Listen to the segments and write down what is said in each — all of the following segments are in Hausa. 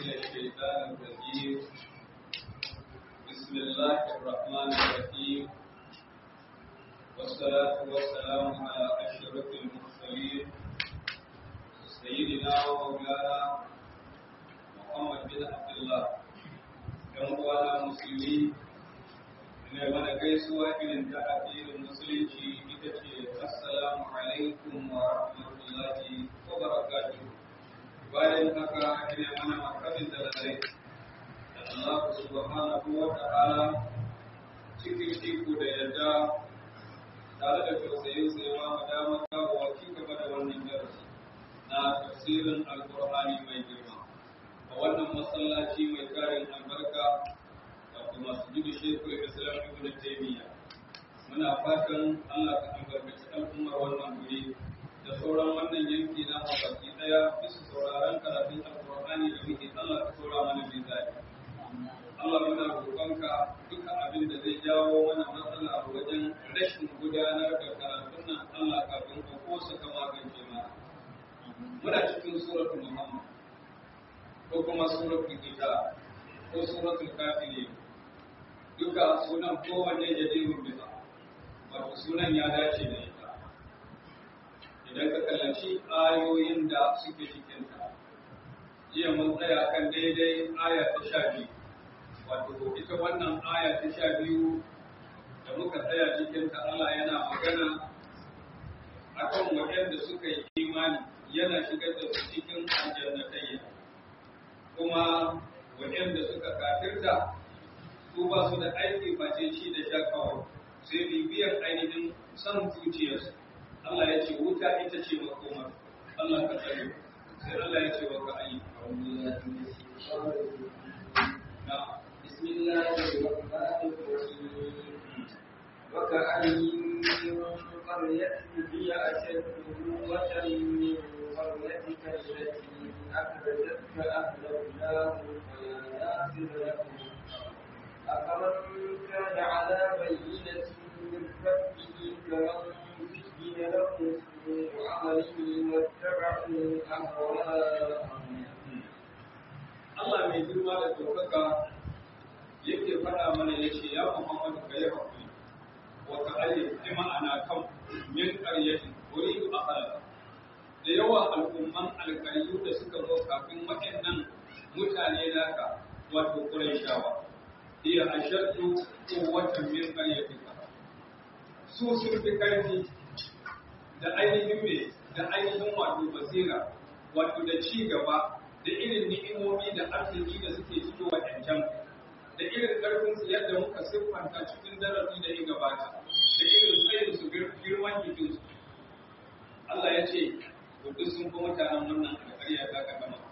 الشيطان الرجيم بسم الله الرحمن الرحيم والصلاة والسلام على أشرف المرسلين سيدنا ومولانا محمد بن عبد الله ‘yan uwana musulmi ne mana gaisuwa irin ta addinin musulunci ita ce assalamu alaikum wa rahmatullahi wa barakatuh bayan haka ina mana makamin da lalai da Allah subhanahu wa ta'ala cikin iko da yadda tare da tausayin sai ma mu dama kawo ci gaba da wannan darasi na tafsirin alqur'ani mai girma a wannan masallaci mai tarin albarka wato masjidu shekul islam ibn taymiya muna fatan Allah ka albarkaci al'ummar wannan guri da sauran wannan yanki na baki daya bisa sauraron karatun alqur'ani da muke Allah ka saura mana bin zai Allah muna roƙonka duka abin da zai jawo mana matsala wajen rashin gudanar da karatun nan Allah kafin ka kosa ka magance mana muna cikin suratul muhammad ko kuma suratul kitab ko suratul kafirin duka sunan kowanne jadidun bisa wato sunan ya dace da ita idan ka kallaci ayoyin da suke cikinta jiya mun tsaya kan daidai aya ta sha biyu wato ita wannan aya ta sha biyu da muka tsaya cikinta Allah yana magana akan waɗanda suka yi imani yana shigar da su cikin aljannatayya kuma waɗanda suka kafirta su ba su da aiki face shi da sha kawai sai bibiyar ainihin san zuciyarsu Allah ya ce wuta ita ce makomar Allah ka tsare sai Allah ya ce wa ka ayi بسم الله الرحمن الرحيم وكأي من قرية هي أشد قوة من قريتك التي أخرجتك أهلكناهم فلا ناصر لهم أفمن كان على بينة من ربه كمن زين له سوء عمله واتبعوا أهواءهم Allah mai girma da ɗaukaka yake faɗa mana ya ce ya Muhammadu ka yi haƙuri wa ka ayyar bi ma'ana kan min ƙaryatin uridu akala da yawa al'umman alƙaryu da suka zo kafin waɗannan mutane naka wato Qurayshawa iya ashaddu quwwatan min qaryatika su sun fi ƙarfi da ainihin me da ainihin wato basira wato da ci gaba da irin ni'imomi da arziki da suke cikin waɗancan da irin ƙarfin su yadda muka siffanta cikin darasi da ya gabata da irin tsayin su girman jikin su Allah ya ce duk sun fi mutanen wannan alƙarya ta ka gama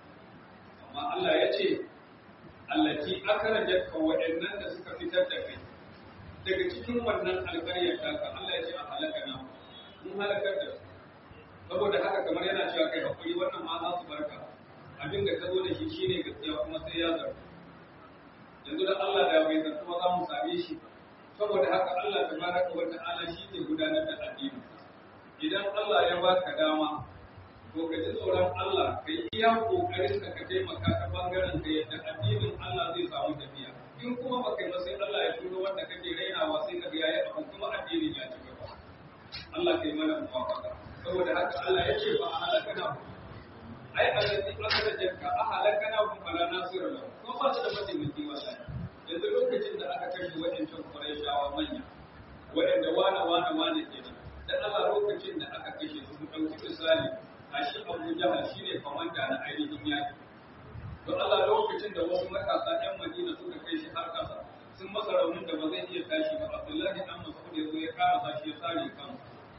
amma Allah ya ce allati akhrajat ka waɗannan da suka fitar da kai daga cikin wannan alƙarya ta ka Allah ya ce a halaka na mun halakar da su saboda haka kamar yana cewa kai hakuri wannan ma za su barka abin da ka zo da shi shine gaskiya kuma sai ya zarta yanzu da Allah da bai zarta ba za mu same shi saboda haka Allah tabaraka wa ta'ala shi ke gudanar da addini idan Allah ya baka dama to ka ji tsoron Allah ka yi iya kokarin ka ka taimaka ta bangaren ka yadda addinin Allah zai samu tafiya in kuma baka yi ba sai Allah ya turo wanda kake rainawa sai ka ga yayi abu kuma addinin ya ci gaba Allah kai mana muwafaka saboda haka Allah ya ce ba a halakana ku ai allati akhrajatka ahlakana hum fala nasira lahu ko ba su da mataimaki wallahi yanzu lokacin da aka kashe waɗancan Qurayshawa manya waɗanda wana wana wana kenan dan Allah lokacin da aka kashe su mu dauki misali a shi Abu Jahal shine komanda na ainihin yaki don Allah lokacin da wasu matasa ɗan Madina suka kai shi har ƙasa sun masa raunin da ba zai iya tashi ba Abdullahi dan Mas'ud ya zo ya kara sashi ya sare kansa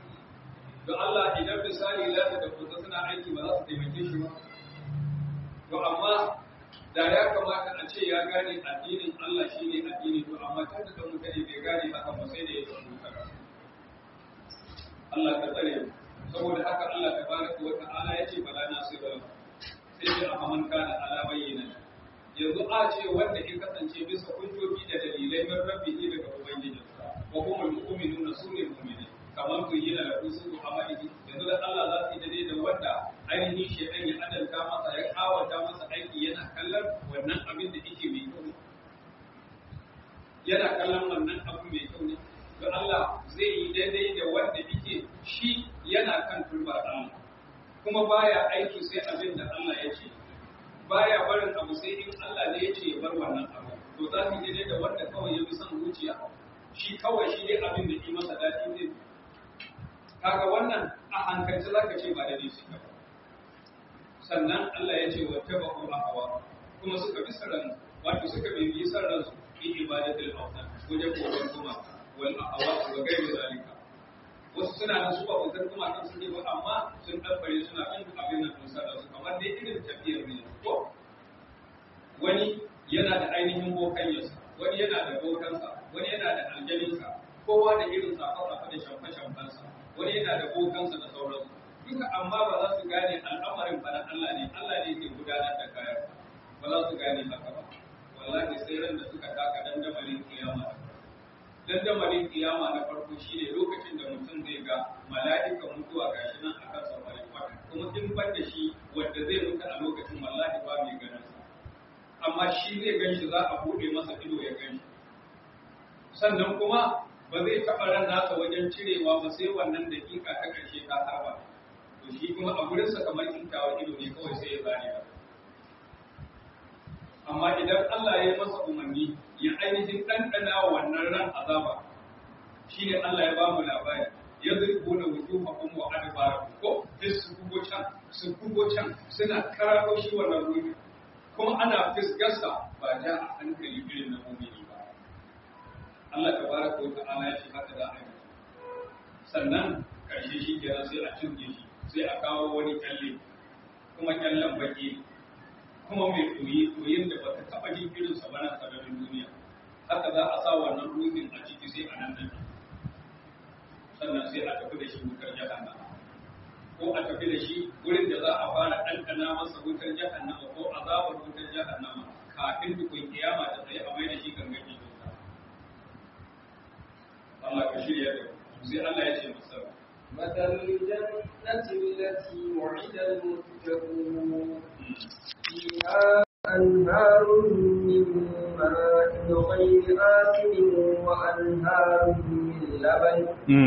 don Allah idan misali lati da kusa suna aiki ba za su taimake shi ba. To amma da ya kamata a ce ya gane addinin Allah shi ne addini to amma tun da ɗan mutane bai gane haka ba sai da ya san mutane. Allah ka tsare mu. Saboda haka Allah ta baraka wa ta'ala ya ce bala na sai bala. Sai ce a man kana ala bayyana. Yanzu a ce wanda ya kasance bisa hujjoji da dalilai min rabbihi daga ubangijinsa. Wa kuma mu'minuna sune mu'mini. kamar ku yi da su amaliki yanzu da Allah za su yi daidai da wanda ainihin shekan ya adalta masa ya kawata masa aiki yana kallon kuma baya aiki sai abin da Allah ya ce baya barin abu sai in Allah ne ya ce ya bar wannan abu to za ka je da wanda kawai ya fi son zuciya shi kawai shi dai abin da ke masa daɗi zai kaga wannan a hankalci za ka ce ba daidai su ba sannan Allah ya ce wa taba ko hawa kuma suka bi sarran wato suka bi bi sarran su fi ibadatul awtan wajen koyon kuma wal ahawa wa gairu zalika wasu suna nan su ba bautar kuma kan sun ba amma sun dabbare suna kan abin nan sun sarra su kamar dai irin tafiyar ne ko wani yana da ainihin bokanyarsa wani yana da bokansa wani yana da aljaninsa kowa da irin safa-safa da shamfa-shamfansa wani yana da bokansa da sauransu duka amma ba za su gane al'amarin fa na Allah ne Allah ne ke gudanar da kayan ba za su gane haka ba wallahi sai ran da suka taka dandamalin kiyama dandamalin kiyama na farko shine lokacin da mutum zai ga mala'ika mutuwa gashi nan akan safari kwata kuma in ban da shi wanda zai mutu a lokacin wallahi ba mai ganin sa amma shi zai gan shi za a buɗe masa ido ya gan shi sannan kuma ba zai taɓa ran nasa wajen cirewa ba sai wannan dakika ta ƙarshe ta harba to shi kuma a gurinsa kamar kintawa ido ne kawai sai ya zane ba amma idan Allah ya yi masa umarni ya ainihin ɗanɗana wannan ran azaba shi ne Allah ya ba mu labari ya zirgo da wujuhahum wa adbarakum ko sai su kugo can su kugo can suna kararo shi wannan ruhi kuma ana fisgarsa ba ja a hankali irin na mumini ba Allah tabaraka wa ta'ala ya ce haka za a yi sannan karshe shi kenan sai a cinye shi sai a kawo wani kyalle kuma kyallen baki kuma mai koyi koyin da baka taba jin irin sa ba na sararin duniya haka za a sa wannan ruhin a ciki sai a nan nan sannan sai a tafi da shi wutar jahannama ko a tafi da shi wurin da za a fara ɗanɗana masa wutar jahannama ko azabar wutar jahannama kafin dukun kiyama da tsaye a mai da shi gangan jikinsa Allah ka shirya da sai Allah ya ce masa مثل الجنة التي وعد المتقون فيها أنهار من ماء غير آسن وأنهار من لبن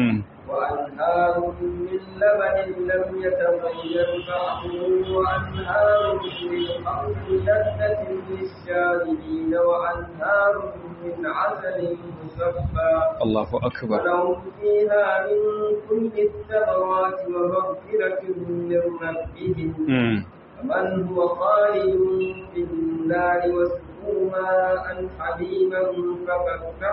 وأنهار من لبن لم يتغير طعمه وأنهار من خمر لذة للشاربين وأنهار من عسل مصفى الله أكبر ولهم فيها من كل الثمرات ومغفرة من ربهم فمن هو خالد في النار وسقوا ماء حميما فكفر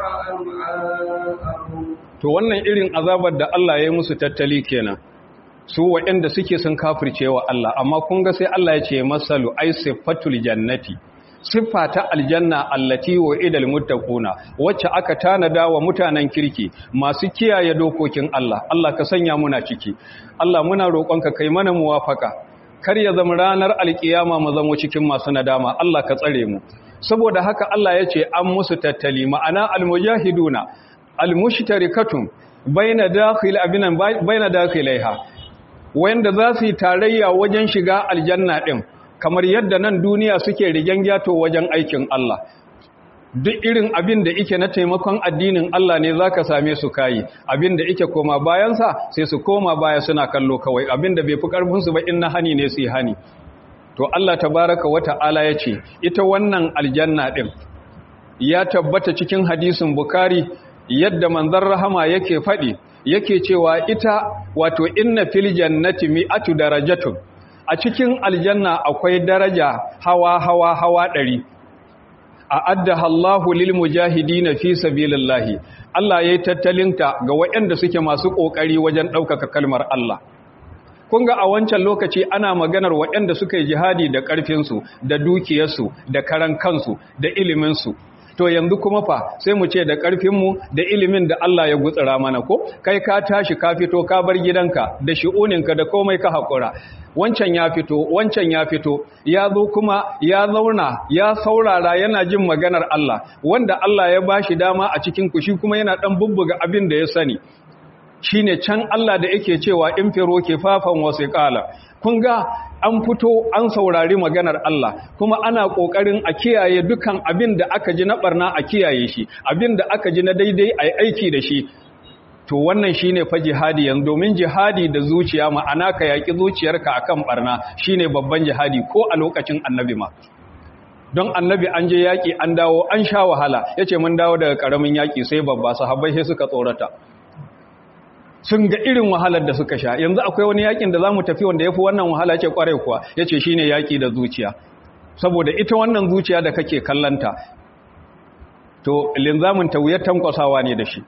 أمعاءهم to wannan irin azabar da Allah ya yi musu tattali kenan su waɗanda suke sun kafirce wa Allah amma kun ga sai Allah ya ce masalu ai sifatul jannati siffa ta aljanna allati wa idal muttaquna wacce aka tanada wa mutanen kirki masu kiyaye dokokin Allah Allah ka sanya muna ciki Allah muna roƙonka kai mana muwafaka kar ya zama ranar alkiyama mu zama cikin masu nadama Allah ka tsare mu saboda haka Allah ya ce an musu tattali ma'ana almujahiduna almushtarikatun baina dakhil abinan baina dakhilaiha wanda za su yi tarayya wajen shiga aljanna din kamar yadda nan duniya suke rigen gyato wajen aikin Allah duk irin abin da ike na taimakon addinin Allah ne zaka same su kayi abin da ike koma bayansa sai su koma baya suna kallo kawai abin da bai fi karfin su ba in na hani ne su yi hani to Allah tabaraka wa ta'ala ya ce ita wannan aljanna din ya tabbata cikin hadisin Bukhari yadda manzon rahama yake faɗi yake cewa ita wato inna fil jannati mi'atu darajatun a cikin aljanna akwai daraja hawa hawa hawa ɗari a addaha Allahu lil mujahidina fi sabilillahi Allah yayi tattalinta ga waɗanda suke masu kokari wajen ɗaukaka kalmar Allah kun ga a wancan lokaci ana maganar waɗanda suka yi jihadi da ƙarfinsu da dukiyarsu da karan kansu da iliminsu to yanzu kuma fa sai mu ce da ƙarfinmu da ilimin da Allah ya gutsura mana ko kai ka tashi ka fito ka bar gidanka da shi'uninka da komai ka haƙura wancan ya fito wancan ya fito ya zo kuma ya zauna ya saurara yana jin maganar Allah wanda Allah ya bashi dama a cikin ku shi kuma yana dan bubbuga abin da ya sani shine can Allah da yake cewa in firo kifafan wasiqala kun ga an fito an saurari maganar Allah kuma ana kokarin a kiyaye dukan abin da aka ji na barna a kiyaye shi abin da aka ji na daidai ai aiki da shi to wannan shine fa jihadi yanzu domin jihadi da zuciya ma'ana ka yaki zuciyarka akan barna shine babban jihadi ko a lokacin annabi ma don annabi an je yaki an dawo an sha wahala yace mun dawo daga karamin yaki sai babba sahabbai sai suka tsorata sun ga irin wahalar da suka sha yanzu akwai wani yakin da zamu tafi wanda yafi wannan wahala ce kwarai kuwa yace shine yaki da zuciya saboda ita wannan zuciya da kake kallanta to linzamin ta wuyar tankwasawa ne da shi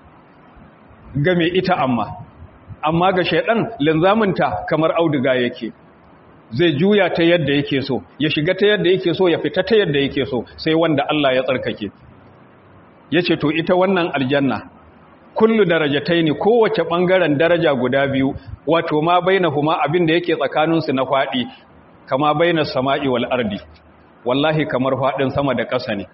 game ita amma amma ga shaidan linzaminta kamar auduga yake zai juya ta yadda yake so ya shiga ta yadda yake so ya fita ta yadda yake so sai wanda Allah ya tsarkake yace to ita wannan aljanna kullu darajataini kowace bangaren daraja guda biyu wato ma bainahuma abin da yake tsakaninsu na fadi kama bainas sama'i wal ardi wallahi kamar fadin sama da ƙasa ne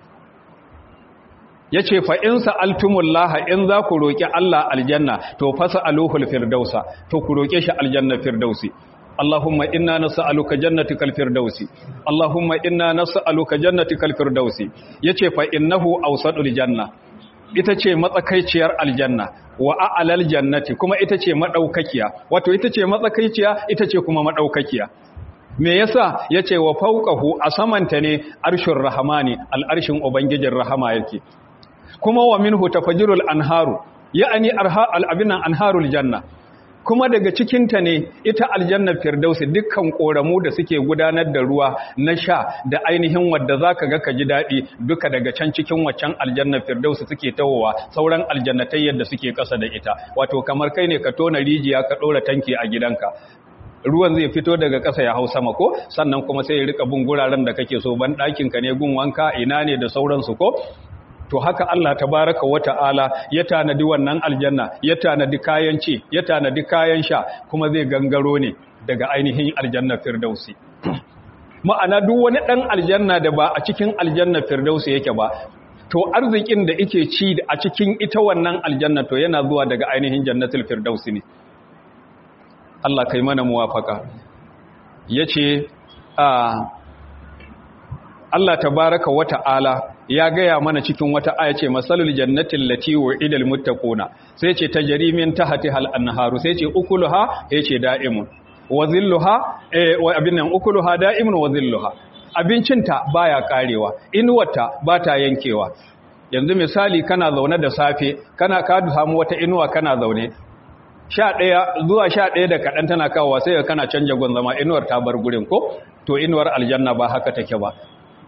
ya ce fa'in sa'altumullaha in za ku roƙi Allah aljanna to fasa aluhul firdausa to ku roƙe shi aljanna firdausi Allahumma inna na sa'aluka jannatikal firdausi Allahumma inna na sa'aluka jannatikal firdausi ya ce fa'innahu ausaɗul janna ita ce matsakaiciyar aljanna wa a'alal jannati kuma ita ce maɗaukakiya wato ita ce matsakaiciya ita ce kuma maɗaukakiya me yasa yace wa fawqahu a samanta ne arshin rahamani al'arshin ubangijin rahama yake kuma wa minhu tafajirul anharu ya'ani arha al'abinan anharul janna kuma daga cikinta ne ita aljanna firdausi dukkan koramu da suke gudanar da ruwa na sha da ainihin wadda zaka ga ka ji daɗi duka daga can cikin waccan aljanna firdausi suke tawowa sauran aljannatai yadda suke ƙasa da ita wato kamar kai ne ka tona rijiya ka ɗora tanki a gidanka ruwan zai fito daga ƙasa ya hau sama ko sannan kuma sai ya rika bin guraren da kake so ban ɗakinka ne gun wanka ina ne da sauransu ko to haka Allah tabaraka wa ta'ala ya tanadi wannan aljanna ya tanadi kayan ci ya tanadi kayan sha kuma zai gangaro ne daga ainihin aljanna firdausi ma'ana duk wani dan aljanna da ba a cikin aljanna firdausi yake ba to arzikin da yake ci a cikin ita wannan aljanna to yana zuwa daga ainihin jannatul firdausi ne Allah kai mana muwafaka yace a Allah tabaraka wa ta'ala ya gaya mana cikin wata aya ce masalul jannatin lati wa'idal muttaquna sai ce tajrimin tahtiha al-anharu sai ce ukuluha yace da'imun wa zilluha eh wa abin nan ukuluha da'imun wa zilluha abincinta baya karewa inuwarta bata yankewa yanzu misali kana zaune da safe kana ka samu wata inuwa kana zaune sha ɗaya zuwa sha ɗaya da kaɗan tana kawowa sai kana canja gun zama inuwar ta bar gurin ko to inuwar aljanna ba haka take ba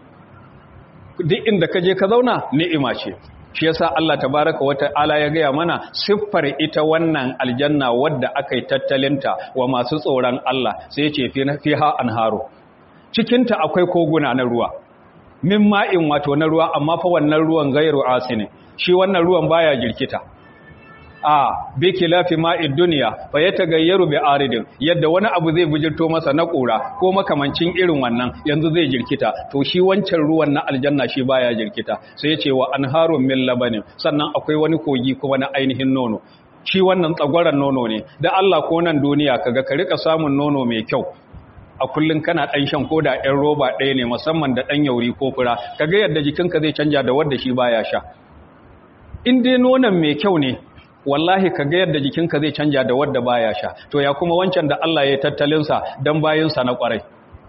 duk inda ka je ka zauna ni'ima ce shi yasa Allah tabaraka wa ta'ala ya gaya mana siffar ita wannan aljanna wadda aka yi tattalinta wa masu tsoron Allah sai ya ce fiha anharu cikinta akwai koguna na ruwa min ma'in wato na ruwa amma fa wannan ruwan gairu asini shi wannan ruwan baya jirkita a bi kilafi ma'id duniya fa ya tagayyaru bi aridin yadda wani abu zai bujirto masa na kura ko makamancin irin wannan yanzu zai jirkita to shi wancan ruwan na aljanna shi baya jirkita sai ya ce wa anharun min labanin sannan akwai wani kogi kuma na ainihin nono shi wannan tsagwaran nono ne da Allah ko nan duniya kaga ka rika samun nono mai kyau a kullun kana dan shan koda ɗan roba ɗaya ne musamman da ɗan yauri ko fura kaga yadda jikinka zai canja da wanda shi baya sha in dai nonon mai kyau ne wallahi ka ga yadda jikinka zai canja da wadda baya sha to ya kuma wancan da Allah ya tattalin sa dan bayin sa na kwarai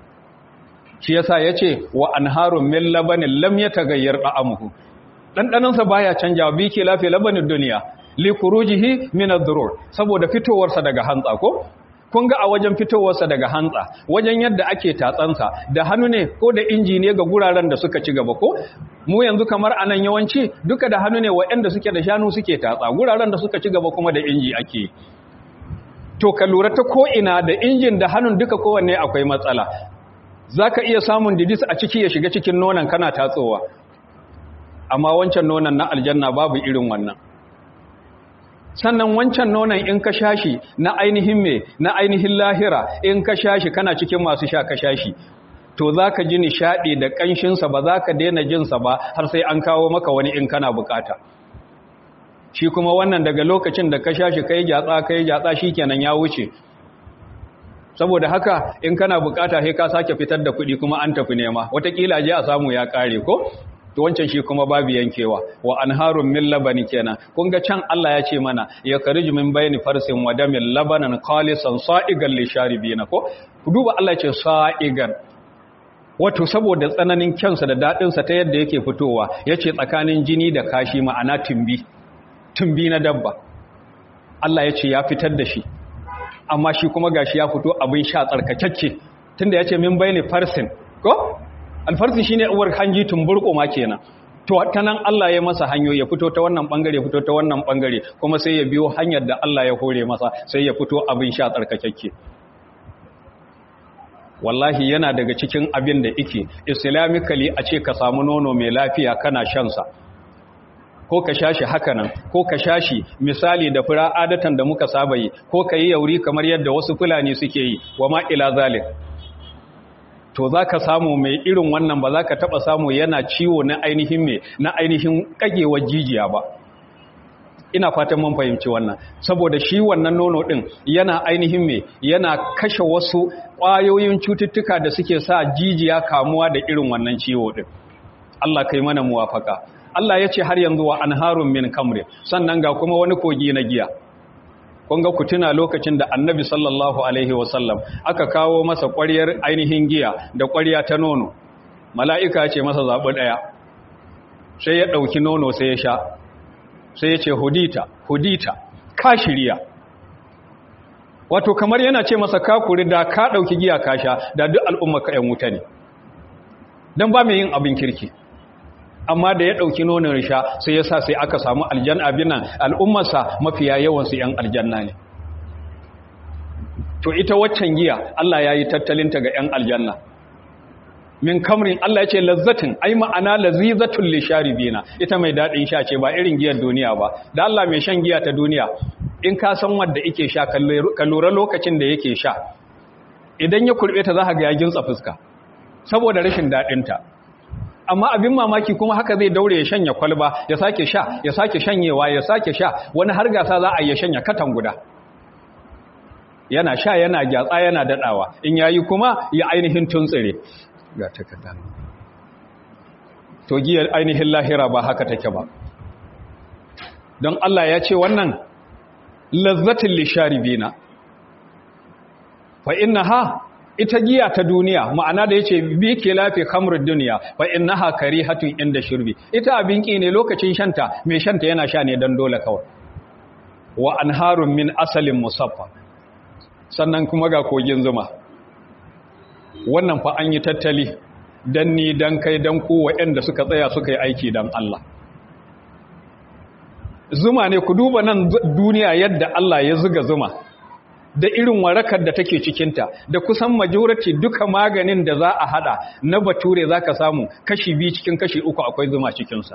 shi yasa yace wa anharun min labanin lam yataghayyar da'amuhu dandanan sa baya canja bi ke lafi labanin duniya li khurujihi min ad-durur saboda fitowar sa daga hantsa ko kun ga a wajen fitowarsa daga hantsa wajen yadda ake tatsansa da hannu ne ko da inji ne ga guraren da suka ci gaba ko mu yanzu kamar anan yawanci duka da hannu ne waɗanda suke da shanu suke tatsa guraren da suka ci gaba kuma da inji ake to ka lura ta ko'ina da injin da hannun duka kowanne akwai matsala za ka iya samun didis a ciki ya shiga cikin nonon kana tatsowa amma wancan nonon na aljanna babu irin wannan sannan wancan nonon in ka shashi na ainihin me na ainihin lahira in ka shashi kana cikin masu sha ka shashi to za ka ji nishaɗi da ƙanshinsa ba za ka daina jinsa ba har sai an kawo maka wani in kana bukata shi kuma wannan daga lokacin da ka shashi kai gyatsa kai gyatsa shi kenan ya wuce saboda haka in kana bukata sai ka sake fitar da kuɗi kuma an tafi nema watakila je a samu ya ƙare ko to wancan shi kuma babu yankewa wa anharun min labani kenan kun ga can Allah ya ce mana ya kariju min bayni farsin wa damin labanan khalisan sa'igan lisharibina ko ku duba Allah ya ce sa'igan wato saboda tsananin kyansa da daɗinsa ta yadda yake fitowa ya ce tsakanin jini da kashi ma'ana tumbi tumbi na dabba Allah ya ce ya fitar da shi amma shi kuma gashi ya fito abin sha tsarkakakke tunda ya ce min bayani farsin ko alfarsin shine uwar hanji tumburko ma kenan to ta nan Allah ya masa hanyo ya fito ta wannan bangare fito ta wannan bangare kuma sai ya biyo hanyar da Allah ya hore masa sai ya fito abin sha tsarkakakke wallahi yana daga cikin abin da ike islamically a ce ka samu nono mai lafiya kana shansa ko ka sha shi hakanan ko ka sha shi misali da fura adatan da muka saba yi ko ka yi yauri kamar yadda wasu fulani suke yi wa ma ila zalik to za ka samu mai irin wannan ba za ka taɓa samu yana ciwo na ainihin mai na ainihin ƙagewar jijiya ba ina fatan mun fahimci wannan saboda shi wannan nono din yana ainihin me yana kashe wasu ƙwayoyin cututtuka da suke sa jijiya kamuwa da irin wannan ciwo din Allah kai mana muwafaka Allah ya ce har yanzu wa anharun min kamri sannan ga kuma wani kogi na giya kun ga kutuna lokacin da annabi sallallahu alaihi wasallam aka kawo masa ƙwaryar ainihin giya da ƙwarya ta nono mala'ika ce masa zaɓi ɗaya sai ya ɗauki nono sai ya sha sai ya ce hudita hudita ka shirya wato kamar yana ce masa kakuri da ka ɗauki giya ka sha da duk al'umma ka ‘yan wuta ne don ba mai yin abin kirki amma da ya ɗauki nonon sha sai ya sa sai aka samu aljan abinan al'ummarsa mafiya yawansu ‘yan aljanna ne to ita waccan giya Allah ya yi tattalinta ga ‘yan aljanna min kamrin Allah ya ce lazzatin ai ma'ana lazizatun lisharibina ita mai dadin sha ce ba irin giyar duniya ba da Allah mai shan giya ta duniya in ka san wanda yake sha ka lura lokacin da yake sha idan ya kurbe ta zaka ga ya gintsa fuska saboda rashin dadin ta amma abin mamaki kuma haka zai daure ya shanya kwalba ya sake sha ya sake shanyewa ya sake sha wani har gasa za a yi shanya katan guda yana sha yana gyatsa yana dadawa in yayi kuma ya ainihin tuntsire ga takarda to giyar ainihin lahira ba haka take ba don Allah ya ce wannan lazzatin lisharibina fa innaha ita giya ta duniya ma'ana da yace bi ke lafi khamrud duniya fa innaha karihatun inda shurbi ita abin ki ne lokacin shanta mai shanta yana sha ne dan dole kawai wa anharun min asalin musaffa sannan kuma ga kogin zuma wannan fa an yi tattali dan ni dan kai dan ku waɗanda suka tsaya suka yi aiki dan Allah zuma ne ku duba nan duniya yadda Allah ya zuga zuma da irin warakar da take cikinta da kusan majority duka maganin da za a hada na bature za ka samu kashi biyu cikin kashi uku akwai zuma cikinsa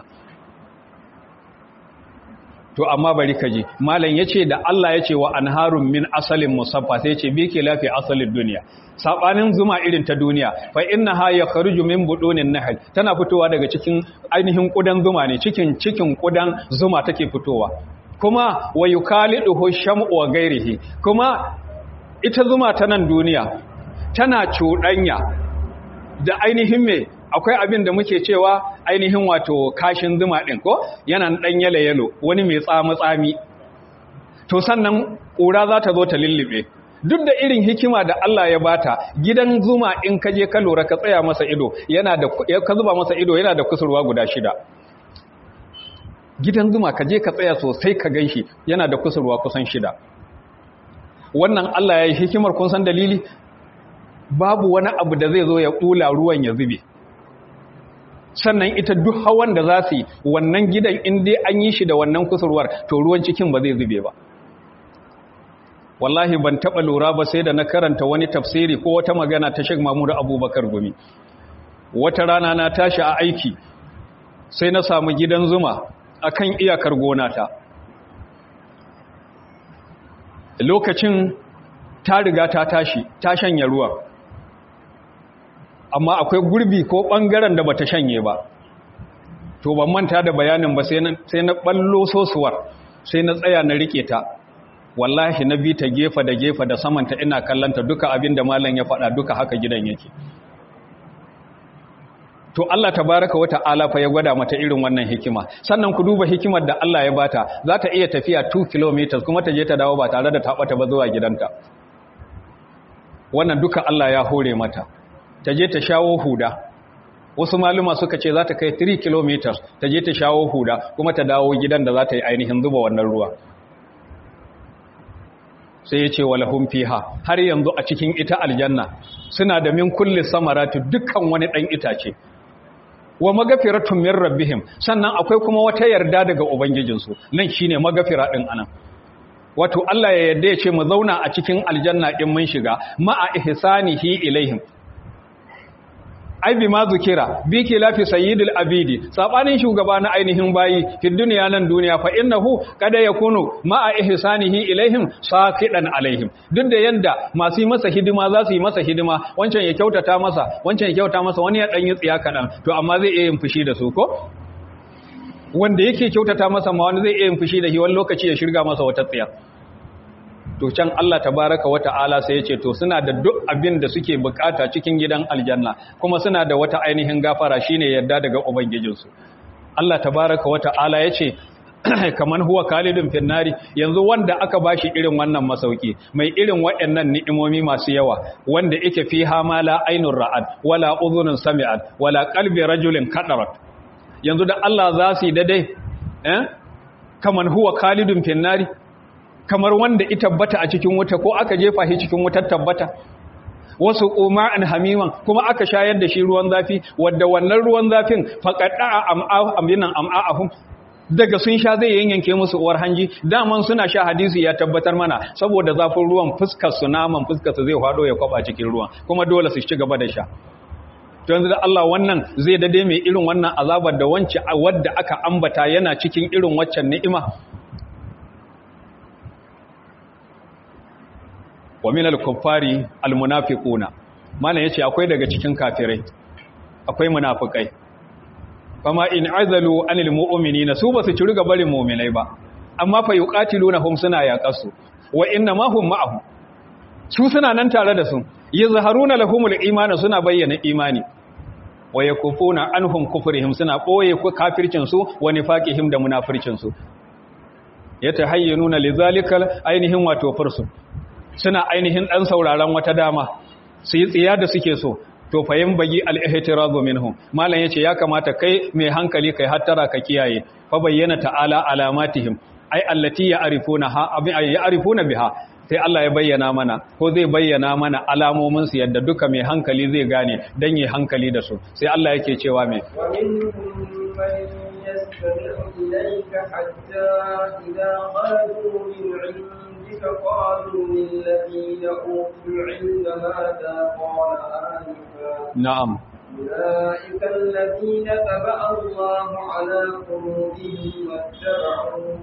to amma bari ka ji malam ya ce da Allah ya ce wa anharun min asalin musaffa sai ce bi ke lafi asalin duniya sabanin zuma irin ta duniya fa innaha yakhruju min budunin nahl tana fitowa daga cikin ainihin kudan zuma ne cikin cikin kudan zuma take fitowa kuma wa yukaliduhu sham'u wa ghairihi kuma ita zuma ta nan duniya tana cuɗanya da ainihin me akwai abin da muke cewa ainihin wato kashin zuma ɗin ko yana ɗan yalo yalo wani mai tsami tsami to sannan ƙura za ta zo ta lullube duk da irin hikima da Allah ya bata gidan zuma in ka je ka lura ka tsaya masa ido yana da ka zuba masa ido yana da kusurwa guda shida gidan zuma ka je ka tsaya sosai ka ganshi yana da kusurwa kusan shida wannan Allah ya yi hikimar kun san dalili babu wani abu da zai zo ya kula ruwan ya zube sannan ita duk hawan da za su yi wannan gidan in dai an yi shi da wannan kusurwar to ruwan cikin ba zai zube ba wallahi ban taɓa lura ba sai da na karanta wani tafsiri ko wata magana ta Sheikh Mahmud Abubakar Gumi wata rana na tashi a aiki sai na samu gidan zuma akan iyakar gona ta lokacin ta riga ta tashi ta shanye ruwa amma akwai gurbi ko ɓangaren da bata shanye ba to ban manta da bayanin ba sai na ɓallo sosuwar sai na tsaya na riƙe ta wallahi na bi ta gefa da gefa da samanta ina kallanta duka abin da malam ya faɗa duka haka gidan yake to Allah tabaraka wa ta'ala fa ya gwada mata irin wannan hikima sannan ku duba hikimar da Allah ya bata za ta iya tafiya 2 km kuma ta je ta dawo ba tare da ta bata ba zuwa gidanta wannan duka Allah ya hore mata ta je ta shawo huda wasu maluma suka ce za ta kai 3 km ta je ta shawo huda kuma ta dawo gidan da za ta yi ainihin zuba wannan ruwa sai ya ce walahum fiha har yanzu a cikin ita aljanna suna da min kulli samaratu dukkan wani dan itace wa magafiratun min rabbihim sannan akwai kuma wata yarda daga ubangijinsu nan shine magafira din anan wato Allah ya yarda ya ce mu zauna a cikin aljanna in mun shiga ma'a ihsanihi ilaihim ai bi ma zukira bi ke lafi sayyidul abidi sabanin shugaba na ainihin bayi fi duniya nan duniya fa innahu kada yakunu ma'a ihsanihi ilaihim saqidan alaihim duk da yanda masu yi masa hidima za su yi masa hidima wancan ya kyautata masa wancan ya kyauta masa wani ya dan yi tsiya kadan to amma zai iya yin fushi da su ko wanda yake kyautata masa ma wani zai iya yin fushi da shi wani lokaci ya shirga masa wata tsiya to can Allah tabaraka wa ta'ala sai ya ce to suna da duk abin da suke bukata cikin gidan aljanna kuma suna da wata ainihin gafara shine yadda daga ubangijinsu Allah tabaraka wa ta'ala ya ce kaman huwa kalidun finnari yanzu wanda aka bashi irin wannan masauki mai irin waɗannan ni'imomi masu yawa wanda yake fiha ma la ainur ra'ad wala udhunun sami'at wala qalbi rajulin kadarat yanzu da Allah za su yi daidai eh kaman huwa kalidun finnari kamar wanda ita tabbata a cikin wuta ko aka jefa shi cikin wutar tabbata wasu uma'an hamiman kuma aka shayar da shi ruwan zafi wadda wannan ruwan zafin faqaɗa aminan am'a'ahum daga sun sha zai yanyanke musu uwar hanji daman suna sha hadisi ya tabbatar mana saboda zafin ruwan fuskar su naman fuskar su zai hado ya kwaba cikin ruwan kuma dole su ci gaba da sha to yanzu da Allah wannan zai dade mai irin wannan azabar da wance wadda aka ambata yana cikin irin waccan ni'ima wa min al-kuffari al-munafiquna mana yace akwai daga cikin kafirai akwai munafikai fama in azalu anil mu'minina su basu ci riga barin mu'minai ba amma fa yuqatilunahum suna yaqasu wa inna ma hum ma'ahum su suna nan tare da su yazharuna lahumul imana suna bayyana imani wa yakufuna anhum kufrihim suna boye kafircin su wa nifaqihim da munafircin su yatahayyununa lizalikal ainihin wato fursu suna ainihin ɗan sauraron wata dama su yi tsiya da suke so to fayin bagi al'ihtirazu minhum malam yace ya kamata kai mai hankali kai hattara ka kiyaye fa bayyana ta'ala alamatihim ai allati ya'rifuna ha abin ya'rifuna biha sai Allah ya bayyana mana ko zai bayyana mana alamomin su yadda duka mai hankali zai gane dan yi hankali da su sai Allah yake cewa me wa minhum man yastami'u ilayka hatta idha qalu min قالوا للذين أوتوا العلم ماذا قال آنفا نعم أولئك الذين تبع الله على قلوبهم واتبعوا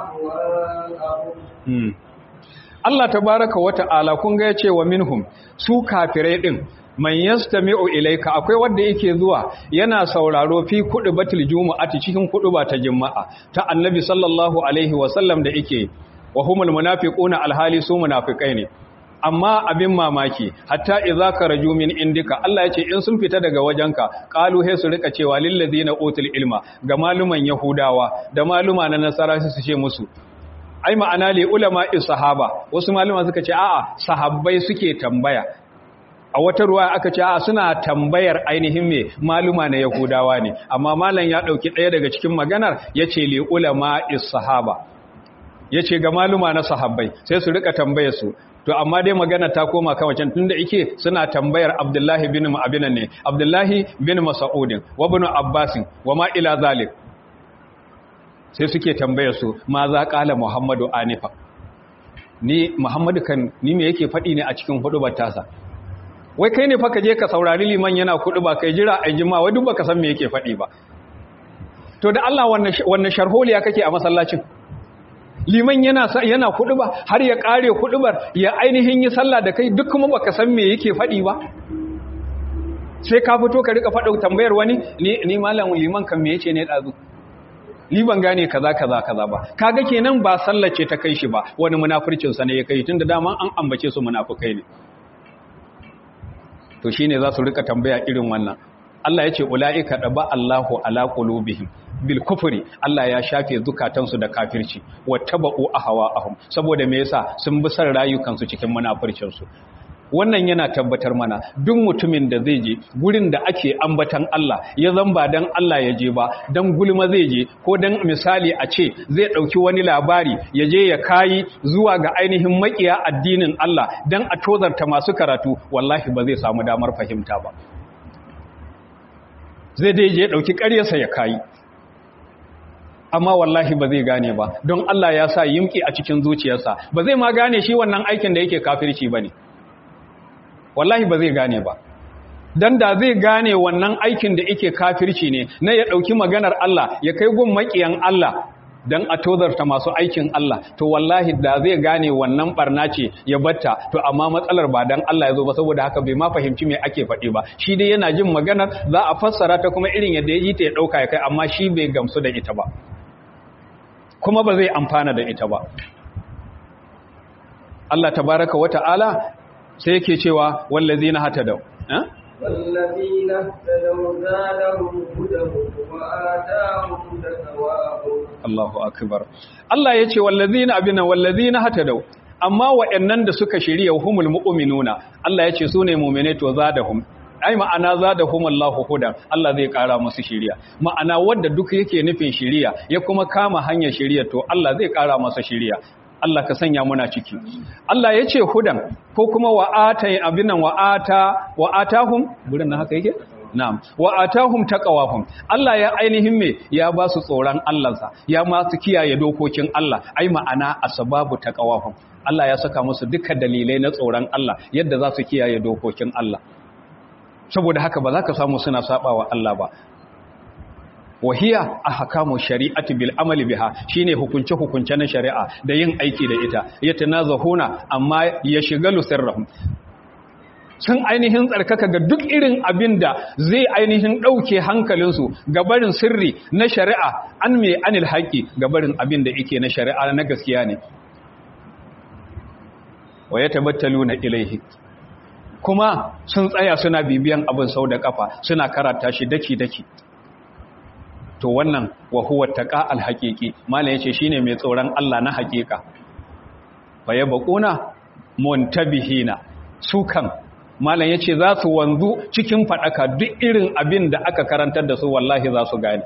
أهواءهم Allah tabaraka wa ta'ala kun ga yace wa minhum su kafirai din man yastami'u ilayka akwai wanda yake zuwa yana sauraro fi kudu batul jumu'ati cikin kudu ba ta juma'a ta annabi sallallahu alaihi wa sallam da yake wa humul munafiquna alhali su munafikai ne amma abin mamaki hatta idza karaju min indika Allah yace in sun fita daga wajenka qalu he su rika cewa lil ladina utul ilma ga maluman yahudawa da maluma na nasara su ce musu ai ma'ana li ulama sahaba wasu maluma suka ce a'a sahabbai suke tambaya a wata ruwa aka ce a suna tambayar ainihin me maluma na yahudawa ne amma malam ya dauki daya daga cikin maganar yace li ulama sahaba ya ce ga maluma na sahabbai sai su rika tambayar su to amma dai magana ta koma kan wancan tunda yake suna tambayar Abdullahi bin Mu'abinan ne Abdullahi bin Mas'udin wa ibn Abbas wa ma ila zalik sai suke tambayar su ma za kala Muhammadu anifa ni Muhammadu kan ni me yake faɗi ne a cikin hudubar tasa wai kai ne fa ka je ka saurari liman yana ba kai jira a jima wai duk baka san me yake faɗi ba to da Allah wannan wannan sharholiya kake a masallacin liman yana yana kuduba har ya kare kudubar ya ainihin yi sallah da kai duk kuma baka san me yake fadi ba sai ka fito ka rika fada tambayar wani ni ni malam liman kan me yace ne dazu ni ban gane kaza kaza kaza ba kaga kenan ba sallace ta kai shi ba wani munafircin sa ne ya kai tunda dama an ambace su munafikai ne to shine za su rika tambaya irin wannan Allah ya ce ula'ika ɗaba Allahu ala qulubihim bil kufri Allah ya shafe zukatansu da kafirci wattaba'u ahwa'ahum saboda me yasa sun bi san rayukansu cikin munafircin su wannan yana tabbatar mana duk mutumin da zai je gurin da ake ambatan Allah ya zamba dan Allah ya je ba dan gulma zai je ko dan misali a ce zai dauki wani labari ya je ya kayi zuwa ga ainihin makiya addinin Allah dan a tozarta masu karatu wallahi ba zai samu damar fahimta ba zai dai je dauki ƙaryarsa ya kayi amma wallahi ba zai gane ba don Allah ya sa yimki a cikin zuciyarsa ba zai ma gane shi wannan aikin da yake kafirci bane wallahi ba zai gane ba dan da zai gane wannan aikin da yake kafirci ne na ya dauki maganar Allah ya kai gun makiyan Allah dan a tozarta masu aikin Allah to wallahi da zai gane wannan barna ce ya batta to amma matsalar ba dan Allah ya zo ba saboda haka bai ma fahimci me ake faɗi ba shi dai yana jin maganar za a fassara ta kuma irin yadda ya ji ta ya dauka ya kai amma shi bai gamsu da ita ba kuma ba zai amfana da ita ba Allah tabaraka wa ta'ala sai yake cewa wallazina hatadaw eh والذين اهتدوا زادهم هدى وآتاهم تقواهم Allahu akbar Allah yace wallazina abina wallazina hatadaw amma wa'annan da suka shirya humul mu'minuna Allah yace sune mu'mine to zadahum ai ma'ana zadahum Allahu hudan Allah zai kara musu shiriya ma'ana wanda duk yake nufin shiriya ya kuma kama hanyar shiriya to Allah zai kara masa shiriya Allah ka sanya muna ciki Allah ya ce hudan ko kuma wa'ata abinan wa'ata wa'atahum gurin nan haka yake na'am wa'atahum taqawahum Allah ya ainihin me ya ba su tsoron Allahnsa ya ma su kiyaye dokokin Allah ai ma'ana asbabu taqawahum Allah ya saka musu dukkan dalilai na tsoron Allah yadda za su kiyaye dokokin Allah saboda haka ba za ka samu suna sabawa Allah ba wahiya ahkamu shari'ati bil amali biha shine hukunce hukunce na shari'a da yin aiki da ita yatanazahuna amma ya shigalu sirrahum sun ainihin tsarkaka ga duk irin abin da zai ainihin ɗauke hankalinsu ga barin sirri na shari'a an mai anil haƙi ga barin abin da yake na shari'a na gaskiya ne wa ya tabattalu na ilaihi kuma sun tsaya suna bibiyan abin sau da kafa suna karata shi daki-daki to wannan wa huwa taqa alhaqiqi mallan yace shine mai tsoron Allah na haƙiƙa fa yabquna muntabihina su kan mallan yace za su wanzu cikin fadaka duk irin abin da aka karantar da su wallahi za su gane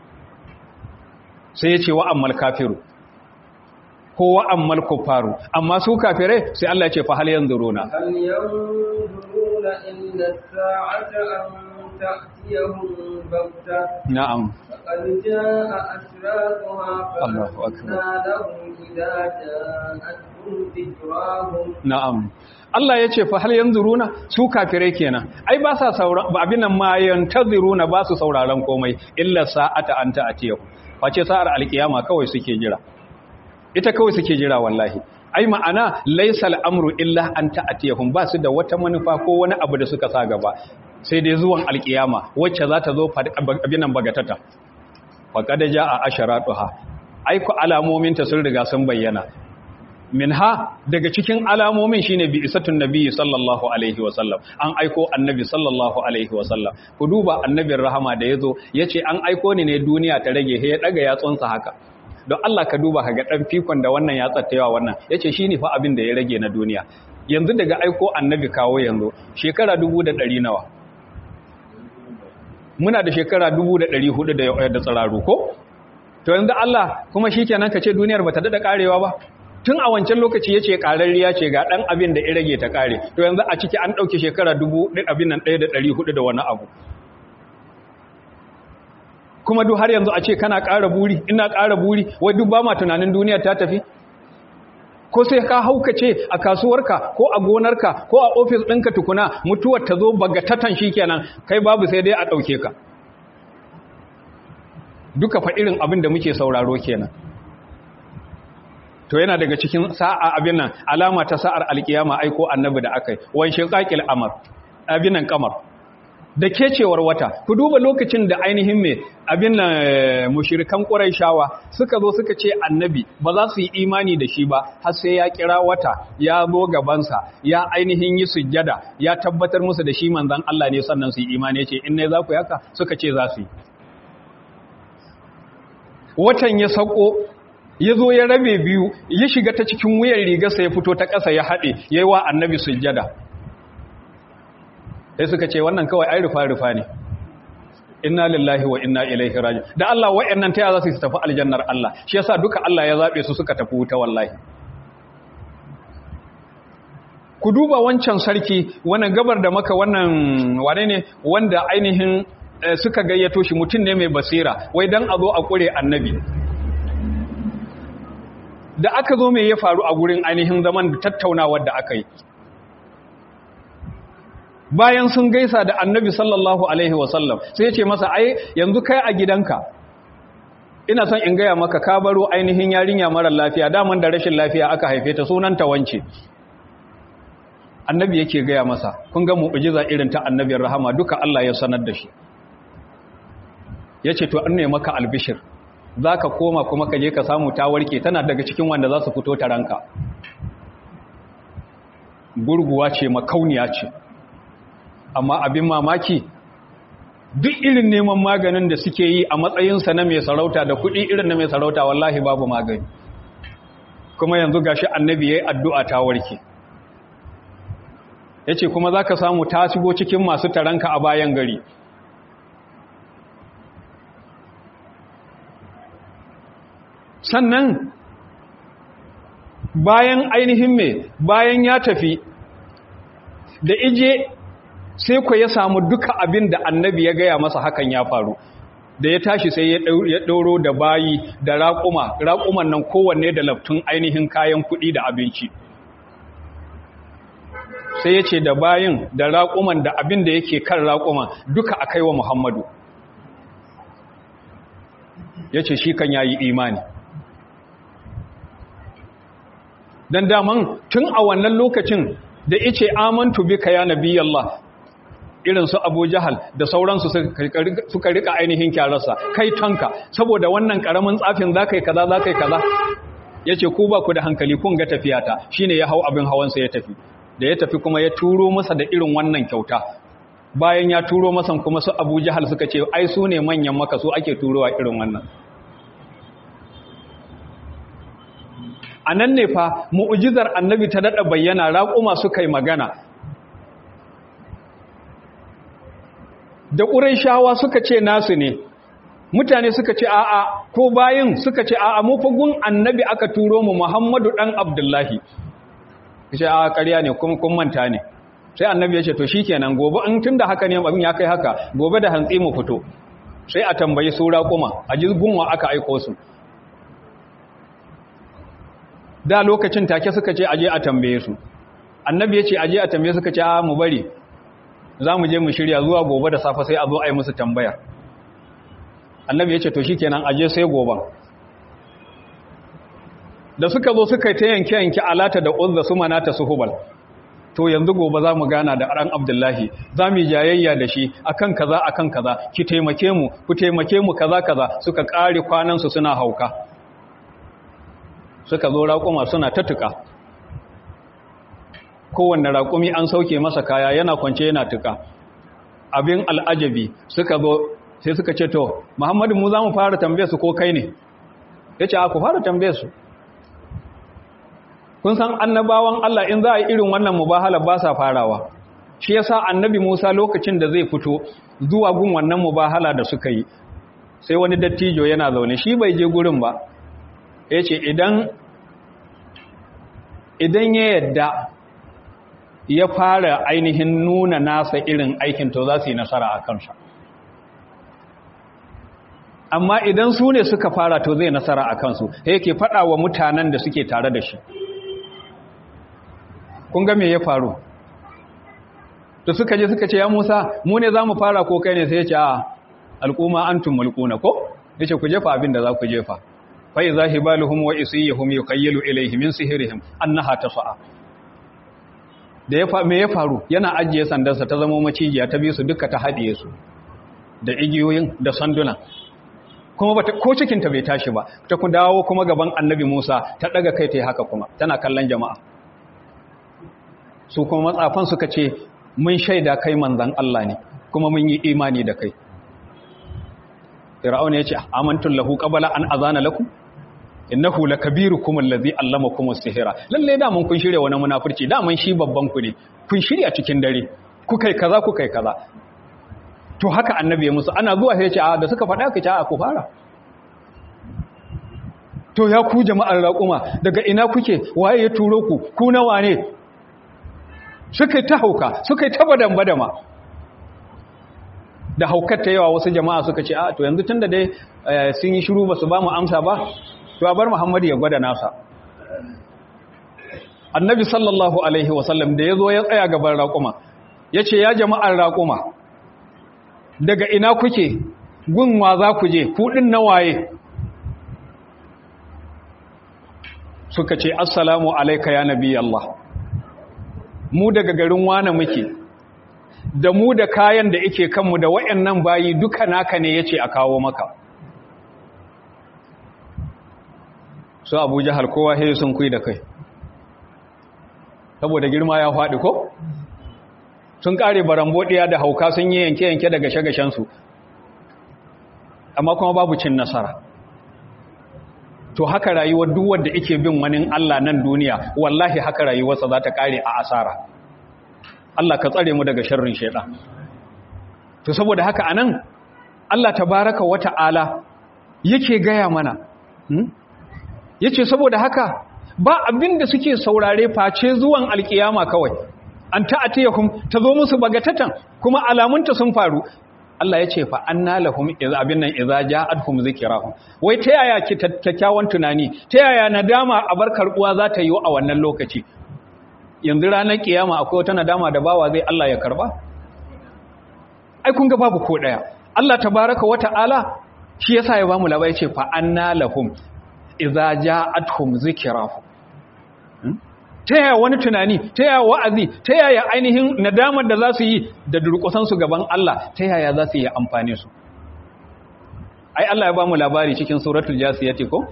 sai yace wa ammal kafiru ko wa ammal kufaru amma su kafirai sai Allah yace fa hal yanzuruna هل ينظرون إلا الساعة أن تأتيهم بغتة na'am فقد جاء أشراطها الله أكبر. فأنى لهم إذا جاءتهم ذكراهم Na'am. Allah ya ce fa hal yanzuruna su kafirai kenan. Ai ba sa saura ba abin nan ma yantaziruna ba su sauraron komai illa sa'ata anta atiyahu. Face sa'ar alkiyama kawai suke jira. Ita kawai suke jira wallahi. Ai ma'ana laysal amru illa an ta'atiyahum ba su da wata manufa ko wani abu da suka sa gaba. Sai dai zuwan alkiyama wacce za ta zo abin nan bagatata. Faqad ja'a asharatuha. Ai ku alamominta sun riga sun bayyana. minha daga cikin alamomin shine bi isatun nabiyyi sallallahu alaihi wasallam an aiko annabi sallallahu alaihi wasallam ku duba annabin rahama da yazo yace an aiko ni ne duniya ta rage he ya daga yatsunsa haka don Allah ka duba kaga dan fikon da wannan ya tsattayawa wannan yace shine fa abin da ya rage na duniya yanzu daga aiko annabi kawo yanzu shekara 1100 nawa muna da shekara 1400 da da tsararu ko to yanzu Allah kuma shikenan kace duniyar bata dada karewa ba tun a wancan lokaci ya ce ƙararriya ce ga ɗan abin da ya rage ta ƙare to yanzu a ciki an ɗauki shekara dubu ɗin abin nan ɗaya da ɗari hudu da wani abu kuma duk har yanzu a ce kana ƙara buri ina ƙara buri wai duk ba ma tunanin duniya ta tafi ko sai ka haukace a kasuwarka ko a gonarka ko a ofis ɗinka tukuna mutuwar ta zo bagatatan shi kenan kai babu sai dai a ɗauke ka duka fa irin abin da muke sauraro kenan to yana daga cikin sa'a abin nan alama ta sa'ar alkiyama aiko annabi da akai wan shiqaqil amr abin nan kamar da kecewar wata ku duba lokacin da ainihin mai abin nan mushirikan ƙuraishawa suka zo suka ce annabi ba za su yi imani da shi ba har sai ya kira wata ya zo gabansa ya ainihin yi sujjada ya tabbatar musu da shi manzon Allah ne sannan su yi imani ce in ne za ku yaka suka ce za su yi watan ya sauko ya zo ya rabe biyu ya shiga ta cikin wuyan rigarsa ya fito ta ƙasa ya haɗe ya yi wa annabi sujjada sai suka ce wannan kawai ai rufa-rufa ne inna lillahi wa inna ilaihi raji da Allah wa'annan ta za su tafi aljannar Allah shi yasa duka Allah ya zabe su suka tafi wuta wallahi ku duba wancan sarki wannan gabar da maka wannan wane ne wanda ainihin suka gayyato shi mutum ne mai basira wai dan a zo a kure annabi da aka zo mai ya faru a gurin ainihin zaman da tattaunawar da aka yi bayan sun gaisa da annabi sallallahu alaihi wasallam sai ya ce masa ai yanzu kai a gidanka ina son in gaya maka ka baro ainihin yarinya mara lafiya daman da rashin lafiya aka haife ta sunanta wance annabi yake gaya masa kun ga mu'jiza irin ta annabin rahama duka Allah ya sanar da shi yace to an ne maka albishir zaka koma kuma ka je ka samu ta warke tana daga cikin wanda za su fito ta ranka gurguwa ce makauniya ce amma abin mamaki duk irin neman maganin da suke yi a matsayinsa na mai sarauta da kuɗi irin na mai sarauta wallahi babu magani kuma yanzu gashi annabi ya yi addu'a ta warke ya ce kuma za ka samu ta shigo cikin masu taranka a bayan gari sannan bayan ainihin mai bayan ya tafi da ije sai ku ya samu duka abin da annabi ya gaya masa hakan ya faru da ya tashi sai ya ɗauro da bayi da raƙuma raƙuman nan kowanne da laftun ainihin kayan kuɗi da abinci sai ya ce da bayin da raƙuman da abin da yake kan raƙuman duka a kaiwa muhammadu ya ce shi kan yayi imani don daman tun a wannan lokacin da ice amantu bika ya nabi Allah irin su Abu Jahal da sauransu suka rika ainihin kyararsa kai tanka saboda wannan karamin tsafin zakai kaza zakai kaza yace ku ba ku da hankali kun ga tafiyata shine ya hau abin hawansa ya tafi da ya tafi kuma ya turo masa da irin wannan kyauta bayan ya turo masa kuma su Abu Jahal suka ce ai su ne manyan maka su ake turowa irin wannan a nan ne fa mu'ujizar annabi ta daɗa bayyana raƙuma suka yi magana da ƙuraishawa suka ce nasu ne mutane suka ce a'a ko bayin suka ce a'a mu fagun annabi aka turo mu muhammadu ɗan abdullahi ce a ƙarya ne kuma kun manta ne sai annabi ya ce to shikenan gobe in tun da haka ne abin ya kai haka gobe da hantsi mu fito sai a tambayi su raƙuma a jirgunwa aka aiko su da lokacin take suka ce aje a tambaye su annabi ya ce aje a tambaye suka ce a mu bari za mu je mu shirya zuwa gobe da safe sai a zo a yi musu tambaya annabi ya ce to shi kenan aje sai goben da suka zo suka yi ta yanke-yanke alata da uzza su manata su hubal to yanzu gobe za mu gana da ran abdullahi za mu yi jayayya da shi akan kaza akan kaza ki taimake mu ku taimake mu kaza kaza suka ƙare kwanansu suna hauka suka zo raƙuma suna ta tuka kowanne raƙumi an sauke masa kaya yana kwance yana tuka abin al'ajabi suka zo sai suka ce to muhammadu mu za mu fara tambaye su ko kai ne ya ce ku fara tambaye su kun san annabawan Allah in za a yi irin wannan mubahala ba sa farawa shi yasa annabi Musa lokacin da zai fito zuwa gun wannan mubahala da suka yi sai wani dattijo yana zaune shi bai je gurin ba ya ce idan idan ya yadda ya fara ainihin nuna nasa irin aikin to za su yi nasara a kansa amma idan su ne suka fara to zai nasara a kansu yake faɗa wa mutanen da suke tare da shi kun ga me ya faru da suka je suka ce ya musa mu ne za mu fara ko kai ne sai ya ce a al'umma antum mulkuna ko ya ce ku jefa abin da za ku jefa fai za hibaluhum wa isiyahum yuqayyalu ilayhi min sihrihim annaha tas'a da ya me ya faru yana ajiye sandarsa ta zama macijiya ta bi su duka ta haɗiye su da igiyoyin da sanduna kuma bata ko cikinta bai tashi ba ta ku dawo kuma gaban annabi Musa ta daga kai ta yi haka kuma tana kallon jama'a su kuma matsafan suka ce mun shaida kai manzan Allah ne kuma mun yi imani da kai Fir'auna ya ce amantul lahu qabala an azana lakum innahu lakabirukum allazi allamakum as-sihra lalle da mun kun shirye wani munafurci da mun shi babban ku ne kun shirya cikin dare ku kai kaza ku kai kaza to haka annabi ya musu ana zuwa sai ya ce a da suka faɗa ka ce a ku fara to ya ku jama'ar raƙuma daga ina kuke waye ya turo ku ku nawa ne suka ta hauka suka ta badan badama da haukar ta yawa wasu jama'a suka ce a to yanzu tunda dai sun yi shiru ba su ba mu amsa ba to a bar muhammadu ya gwada nasa annabi sallallahu alaihi wasallam da ya zo ya tsaya gaban raƙuma ya ce ya jama'ar raƙuma daga ina kuke gunwa za ku je kuɗin na waye suka ce assalamu alaika ya nabi Allah mu daga garin wane muke da mu da kayan da ike kanmu da wayannan bayi duka naka ne yace a kawo maka so Abu Jahal kowa sai sun kui da kai saboda girma ya faɗi ko sun kare barambodiya da hauka sun yi yanke-yanke daga shagashen su amma kuma babu cin nasara to haka rayuwar duk wanda yake bin wani Allah nan duniya wallahi haka rayuwarsa za ta kare a asara Allah ka tsare mu daga sharrin shaitan to saboda haka anan Allah tabaraka wata'ala yake gaya mana hmm? yace saboda haka ba abinda suke saurare face zuwan alkiyama kawai an ta'atiyakum tazo musu bagatatan kuma alamunta sun faru Allah ya ce fa anna lahum idza abin nan idza ja'atuhum zikrahum wai ta yaya ki kyakkyawan tunani ta yaya nadama a bar karbuwa za ta yi a wannan lokaci yanzu ranar kiyama akwai wata nadama da bawa zai Allah ya karba ai kun ga babu ko daya Allah tabaaraka wa ta'ala shi yasa ya bamu labari ce fa anna lahum idza ja'atuhum zikrahum ta yaya wani tunani ta yaya wa'azi ta yaya ainihin nadamar da za su yi da durkusansu gaban Allah ta yaya za su yi amfani su ai Allah ya ba mu labari cikin suratul jasiyati ko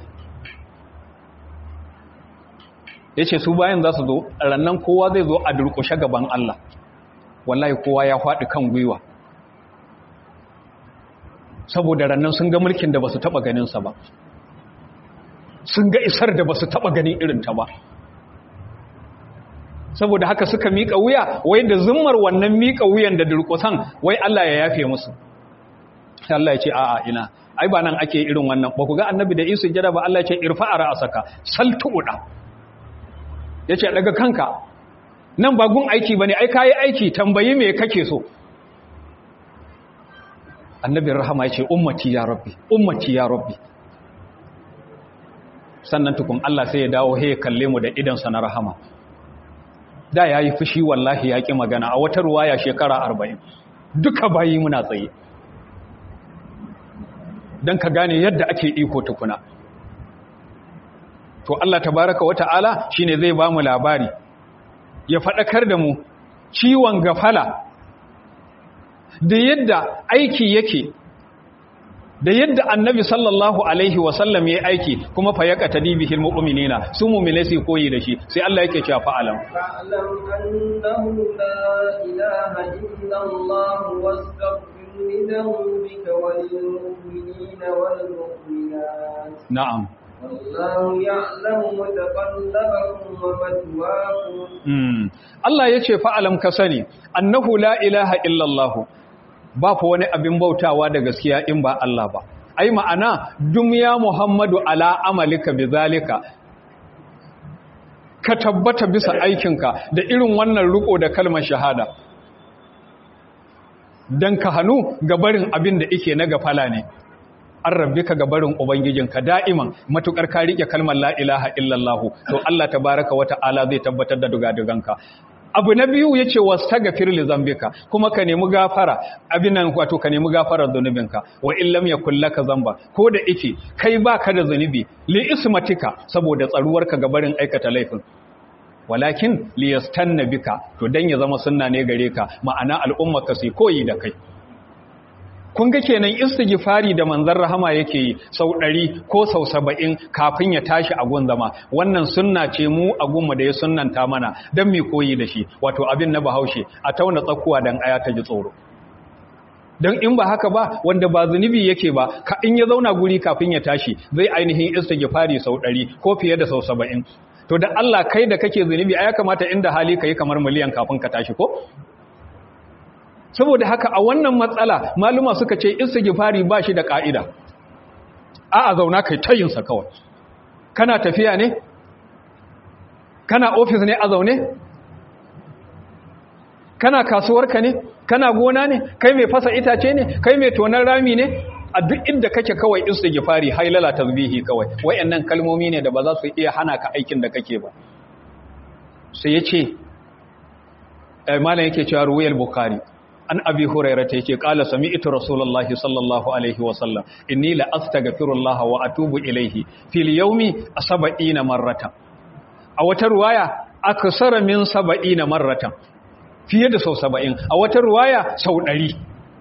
yace su bayan za su zo rannan kowa zai zo a durkushe gaban Allah wallahi kowa ya faɗi kan gwiwa saboda rannan sun ga mulkin da basu taba ganin sa ba sun ga isar da basu taba ganin irin ta ba saboda haka suka miƙa wuya wai da zummar wannan miƙa wuyan da durƙusan wai Allah ya yafe musu Allah ya ce a'a ina ai ba nan ake irin wannan ba ku ga annabi da isu jada ba Allah ya ce irfa'a ra'asaka saltuda yace daga kanka nan ba gun aiki bane ai kai aiki tambayi me kake so annabi rahama yace ummati ya rabbi ummati ya rabbi sannan tukun Allah sai ya dawo he kalle mu da idan sa na rahama da ya yi fushi wallahi ya ƙi magana a wata ruwaya shekara arba'in duka bayi muna tsaye don ka gane yadda ake iko tukuna to Allah tabaraka wa ta'ala shi ne zai ba mu labari ya faɗakar da mu ciwon gafala da yadda aiki yake da yadda annabi sallallahu alaihi wasallam ya aiki kuma fa ya katadi bihil mu'minina su mu'mine su koyi da shi sai Allah yake cewa fa'alam fa'alam annahu la ilaha illa Allah wastaghfir li dhanbika wal mu'minina wal mu'minat na'am wallahu ya'lamu mutaqallabakum wa mathwaakum mm Allah yace fa'alam ka sani annahu la ilaha illa Allah ba fa wani abin bautawa da gaskiya in ba Allah ba ai ma'ana dumya Muhammadu ala amalika bizalika ka tabbata bisa aikinka da irin wannan riko da kalmar shahada dan ka hanu ga barin abin da yake na gafala ne an rabbi ka ga barin ubangijinka da'iman matukar ka rike kalmar la ilaha illallah to Allah tabaraka wa ta'ala zai tabbatar da dugaduganka abu na biyu ya ce wasu li zambika kuma ka nemi gafara abinan wato ka nemi gafarar zunubinka wa illam ya kullaka zamba ko da ike kai ba ka da zunubi li ismatika saboda tsaruwarka ga barin aikata laifin walakin liyastanna bika to dan ya zama sunna ne gare ka ma'ana al'umma ka sai koyi da kai kun ga kenan istighfari da manzon rahama yake yi sau ɗari ko sau saba'in kafin ya tashi a gun zama wannan sunna ce mu a gunmu da ya sunnanta mana don mai koyi da shi wato abin na bahaushe a tauna tsakuwa don aya ta ji tsoro don in ba haka ba wanda ba zunubi yake ba ka in ya zauna guri kafin ya tashi zai ainihin istighfari sau ɗari ko fiye da sau saba'in to da Allah kai da kake zunubi a ya kamata inda hali ka yi kamar miliyan kafin ka tashi ko saboda haka a wannan matsala maluma suka ce istighfari ba shi da ka'ida a a zauna kai tayinsa kawai kana tafiya ne kana ofis ne a zaune kana kasuwarka ne kana gona ne kai mai fasa itace ne kai mai tonar rami ne a duk inda kake kawai istighfari hailala tasbihi kawai wayannan kalmomi ne da ba za su iya hana ka aikin da kake ba sai yace malam yake cewa ruwayal bukhari an abi hurairah ta yake qala sami'tu rasulullahi sallallahu alaihi wa sallam inni la astaghfirullah wa atubu ilayhi fil yawmi 70 marratan a wata ruwaya aksara min 70 marratan fiye da sau 70 a wata ruwaya sau 100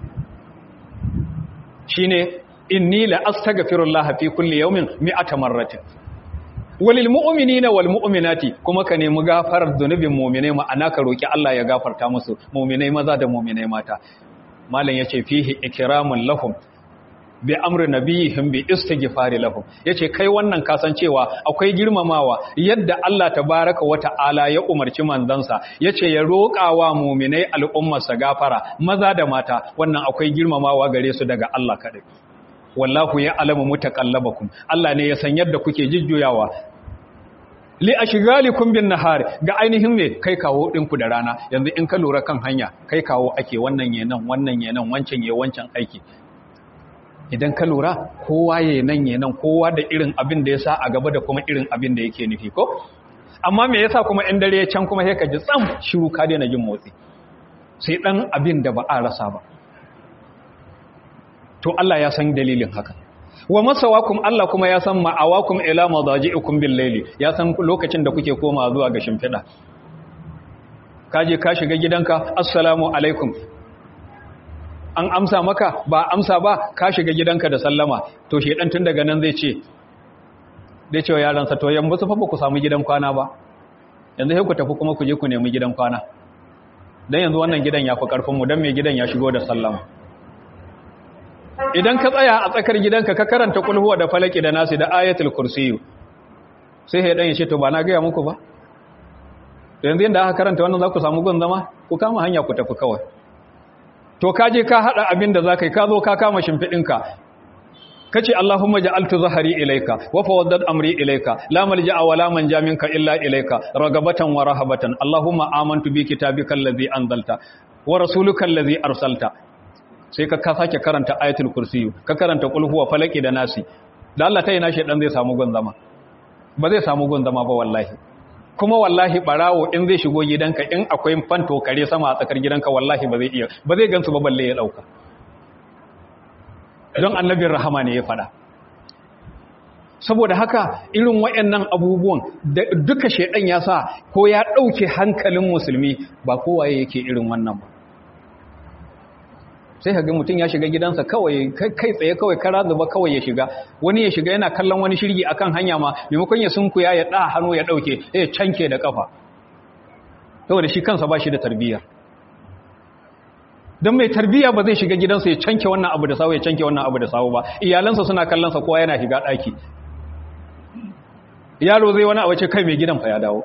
shine inni la astaghfirullah fi kulli yawmin 100 marratin walil mu'minina wal mu'minati kuma ka nemi gafarar zunubin mu'minai ma'ana ka roki Allah ya gafarta musu mu'minai maza da mu'minai mata malam yace fihi ikramun lahum bi amri nabiyihim bi istighfari lahum yace kai wannan kasancewa akwai girmamawa yadda Allah tabaraka wa ta'ala ya umarci manzansa yace ya roƙawa mu'minai al'ummarsa gafara maza da mata wannan akwai girmamawa gare su daga Allah kadai wallahu ya alamu mutaqallabakum Allah ne ya san yadda kuke jujjuyawa li ashghalikum bin nahar ga ainihin me kai kawo dinku da rana yanzu in ka lura kan hanya kai kawo ake wannan yenan wannan yenan wancan ye wancan aiki idan ka lura kowa yenan yenan kowa da irin abin da yasa a gaba da kuma irin abin da yake nufi ko amma me yasa kuma in dare can kuma sai ka ji tsam shiru ka daina jin motsi sai dan abin da ba a rasa ba to Allah ya san dalilin haka wa masawakum Allah kuma ya san ma'awakum ila madaji'ikum bil layli ya san lokacin da kuke koma zuwa ga shimfida kaje ka shiga gidanka assalamu alaikum an amsa maka ba amsa ba ka shiga gidanka da sallama to shedan tun daga nan zai ce dai cewa yaran sa to yamma su fa ba ku samu gidan kwana ba yanzu sai ku tafi kuma ku je ku nemi gidan kwana dan yanzu wannan gidan ya fi karfin mu dan mai gidan ya shigo da sallama idan ka tsaya a tsakar gidanka ka karanta kulhuwa da falaki da nasi da ayatul kursiyu sai ya dan ya ce to ba na gaya muku ba yanzu yanda aka karanta wannan za ku samu gun zama ku kama hanya ku tafi kawai to ka je ka hada abin da za ka yi ka zo ka kama shimfiɗinka ka ce Allahumma ja'altu zahari ilaika wa fawaddat amri ilaika la malja'a wa la manja minka illa ilaika ragabatan wa rahabatan Allahumma amantu bi kitabika allazi anzalta wa rasuluka allazi arsalta sai ka ka sake karanta ayatul kursiyu ka karanta qul huwa falaki da nasi da Allah ta yi nashi dan zai samu gonzama ba zai samu gonzama ba wallahi kuma wallahi barawo in zai shigo gidanka in akwai fanto kare sama a tsakar gidanka wallahi ba zai iya ba zai gansu ba balle ya dauka don annabin rahama ne ya fada saboda haka irin wayannan abubuwan duka shedan ya sa ko ya dauke hankalin musulmi ba kowaye yake irin wannan ba sai ka ga mutum ya shiga gidansa kawai kai tsaye kawai kara zuba kawai ya shiga wani ya shiga yana kallon wani shirgi akan hanya ma maimakon ya sunkuya ya ɗa hannu ya ɗauke ya canke da ƙafa saboda shi kansa ba shi da tarbiyya don mai tarbiyya ba zai shiga gidansa ya canke wannan abu da sawu ya canke wannan abu da sawu ba iyalansa suna kallonsa kowa yana shiga ɗaki yaro zai wani abu ce kai mai gidan fa ya dawo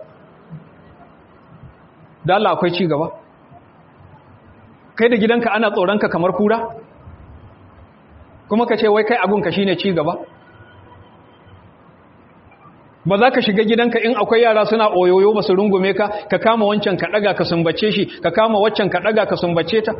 da Allah akwai ci gaba kai da gidanka ana tsoronka kamar kura kuma ka ce wai kai abunka shine ci gaba ba za ka shiga gidanka in akwai yara suna oyoyo ba su rungume ka ka kama wancan ka daga ka sumbace shi ka kama waccan ka daga ka sumbace ta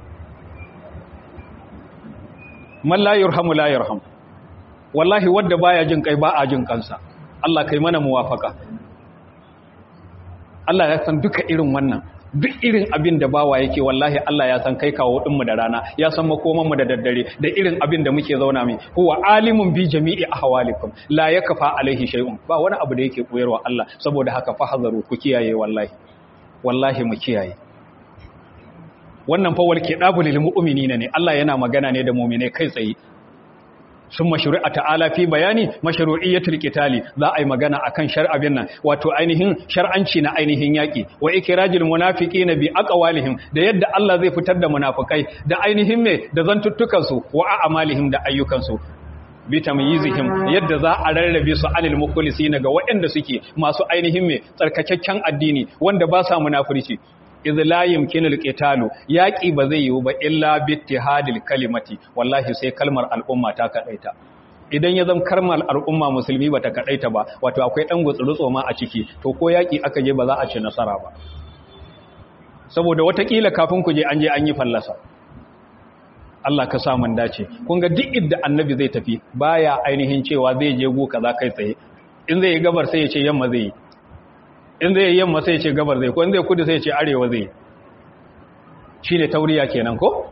man la yurhamu la yurham wallahi wadda baya jin kai ba a jin kansa Allah kai mana muwafaka Allah ya san duka irin wannan duk irin abin da bawa yake wallahi Allah ya san kai kawo dinmu da rana ya san makoman mu da daddare da irin abin da muke zauna mai huwa alimun bi jami'i ahwalikum la yakfa alaihi shay'un ba wani abu da yake koyarwa Allah saboda haka fahazaru ku kiyaye wallahi wallahi mu kiyaye wannan fa wal kidabu lil mu'minina ne Allah yana magana ne da mu'mine kai tsaye sun mashru'a ta'ala fi bayani mashru'iyyatul qitali za a yi magana akan shar'abin nan wato ainihin shar'anci na ainihin yaki wa ikrajil munafiqina bi aqwalihim da yadda Allah zai fitar da munafikai da ainihin me da zantuttukan su wa a'malihim da ayyukan su bi tamyizihim yadda za a rarrabe su anil mukhlisina ga waɗanda suke masu ainihin me tsarkakakken addini wanda ba sa munafurci iz la yumkinul qitalu yaqi ba zai yiwu ba illa bi ittihadil kalimati wallahi sai kalmar al'umma ta kadaita idan ya zama kalmar al'umma musulmi bata kadaita ba wato akwai dan gutsurutso ma a ciki to ko yaki aka je ba za a ci nasara ba saboda watakila kafin ku je an je an yi fallasa Allah ka sa mun dace kun ga duk idda annabi zai tafi baya ainihin cewa zai je go kaza kai tsaye in zai yi gabar sai ya ce yamma zai yi in zai yi yamma sai ya ce gabar zai ko in zai kudu sai ya ce arewa zai shine tauriya kenan ko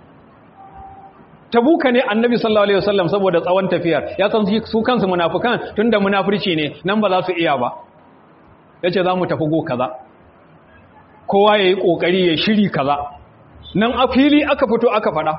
tabuka ne annabi sallallahu alaihi wasallam saboda tsawon tafiyar ya san su kansu munafikan tunda munafurci ne nan ba za su iya ba yace za mu tafi go kaza kowa yayi kokari ya shiri kaza nan a fili aka fito aka fada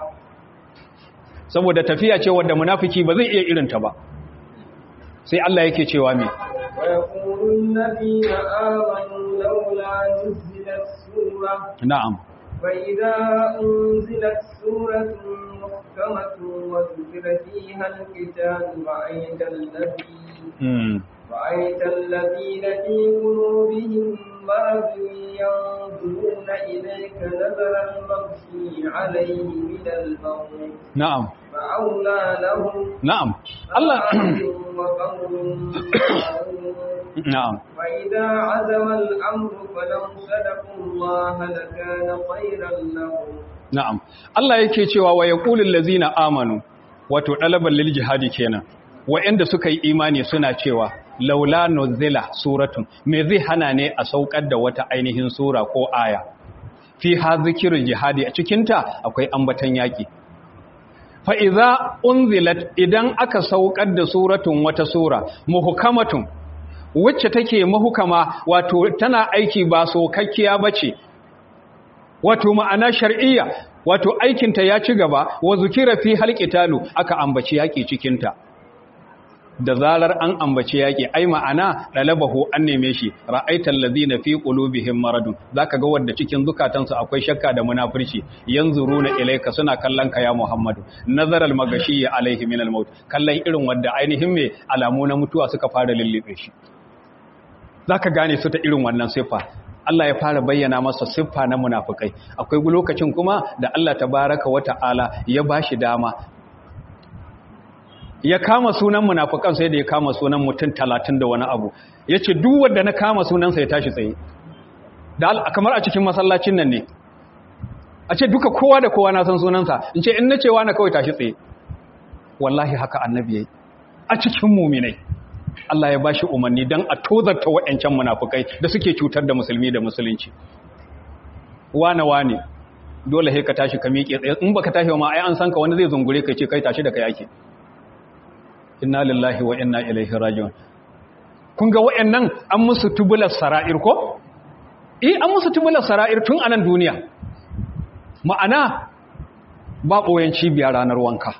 saboda tafiya ce wanda munafiki ba zai iya irin ta ba sai Allah yake cewa me ويقول الذين آمنوا لولا نزلت سورة na'am فإذا أنزلت سورة محكمة وذكر فيها القتال رأيت الذين mm. رأيت الذين في قلوبهم مرض ينظرون إليك نظر المغشي عليه من الموت na'am فأولى لهم na'am Allah وقول na'am فإذا عزم الأمر فلو صدقوا الله لكان خيرا لهم na'am Allah yake cewa wa yaqulul ladzina amanu wato dalaban lil jihadi kenan wa'anda suka yi imani suna cewa laula nuzila suratun me zai hana ne a saukar da wata ainihin sura ko aya fi ha zikirul jihadi a cikinta akwai ambatan yaki fa idza unzilat idan aka saukar da suratun wata sura muhkamatun wacce take mahukama wato tana aiki ba sokakkiya bace wato ma'ana shar'iyya wato aikinta ya ci gaba wa zukira fi halqitalu aka ambaci yaki cikinta da zarar an ambaci yaki ai ma'ana dalabahu an neme shi ra'aital ladina fi qulubihim maradun zaka ga wanda cikin zukatansu akwai shakka da munafurci yanzuruna ilayka suna kallon ka ya Muhammadu nazaral magashi alaihi minal maut kallon irin wanda ainihin me alamu na mutuwa suka fara lullube shi zaka gane su ta irin wannan sifa Allah ya fara bayyana masa siffa na munafukai akwai lokacin kuma da Allah tabaraka wata'ala ya bashi dama ya kama sunan munafukan sai da ya kama sunan mutum talatin da wani abu ya ce duk wanda na kama sunansa ya tashi tsaye da kamar a cikin masallacin nan ne a ce duka kowa da kowa na san sunansa in ce in na cewa na kawai tashi tsaye wallahi haka annabi yayi a cikin muminai Allah ya bashi umarni don a tozarta wa'ancan munafukai da suke cutar da musulmi da musulunci wane wane dole sai ka tashi ka miƙe tsaye in baka tashi ma ai an san ka wani zai zungure ka ce kai tashi da kai yake inna lillahi wa inna ilaihi raji'un kun ga wa'annan an musu tubular sara'ir ko eh an musu tubular sara'ir tun anan duniya ma'ana ba boyen cibiya ranar wanka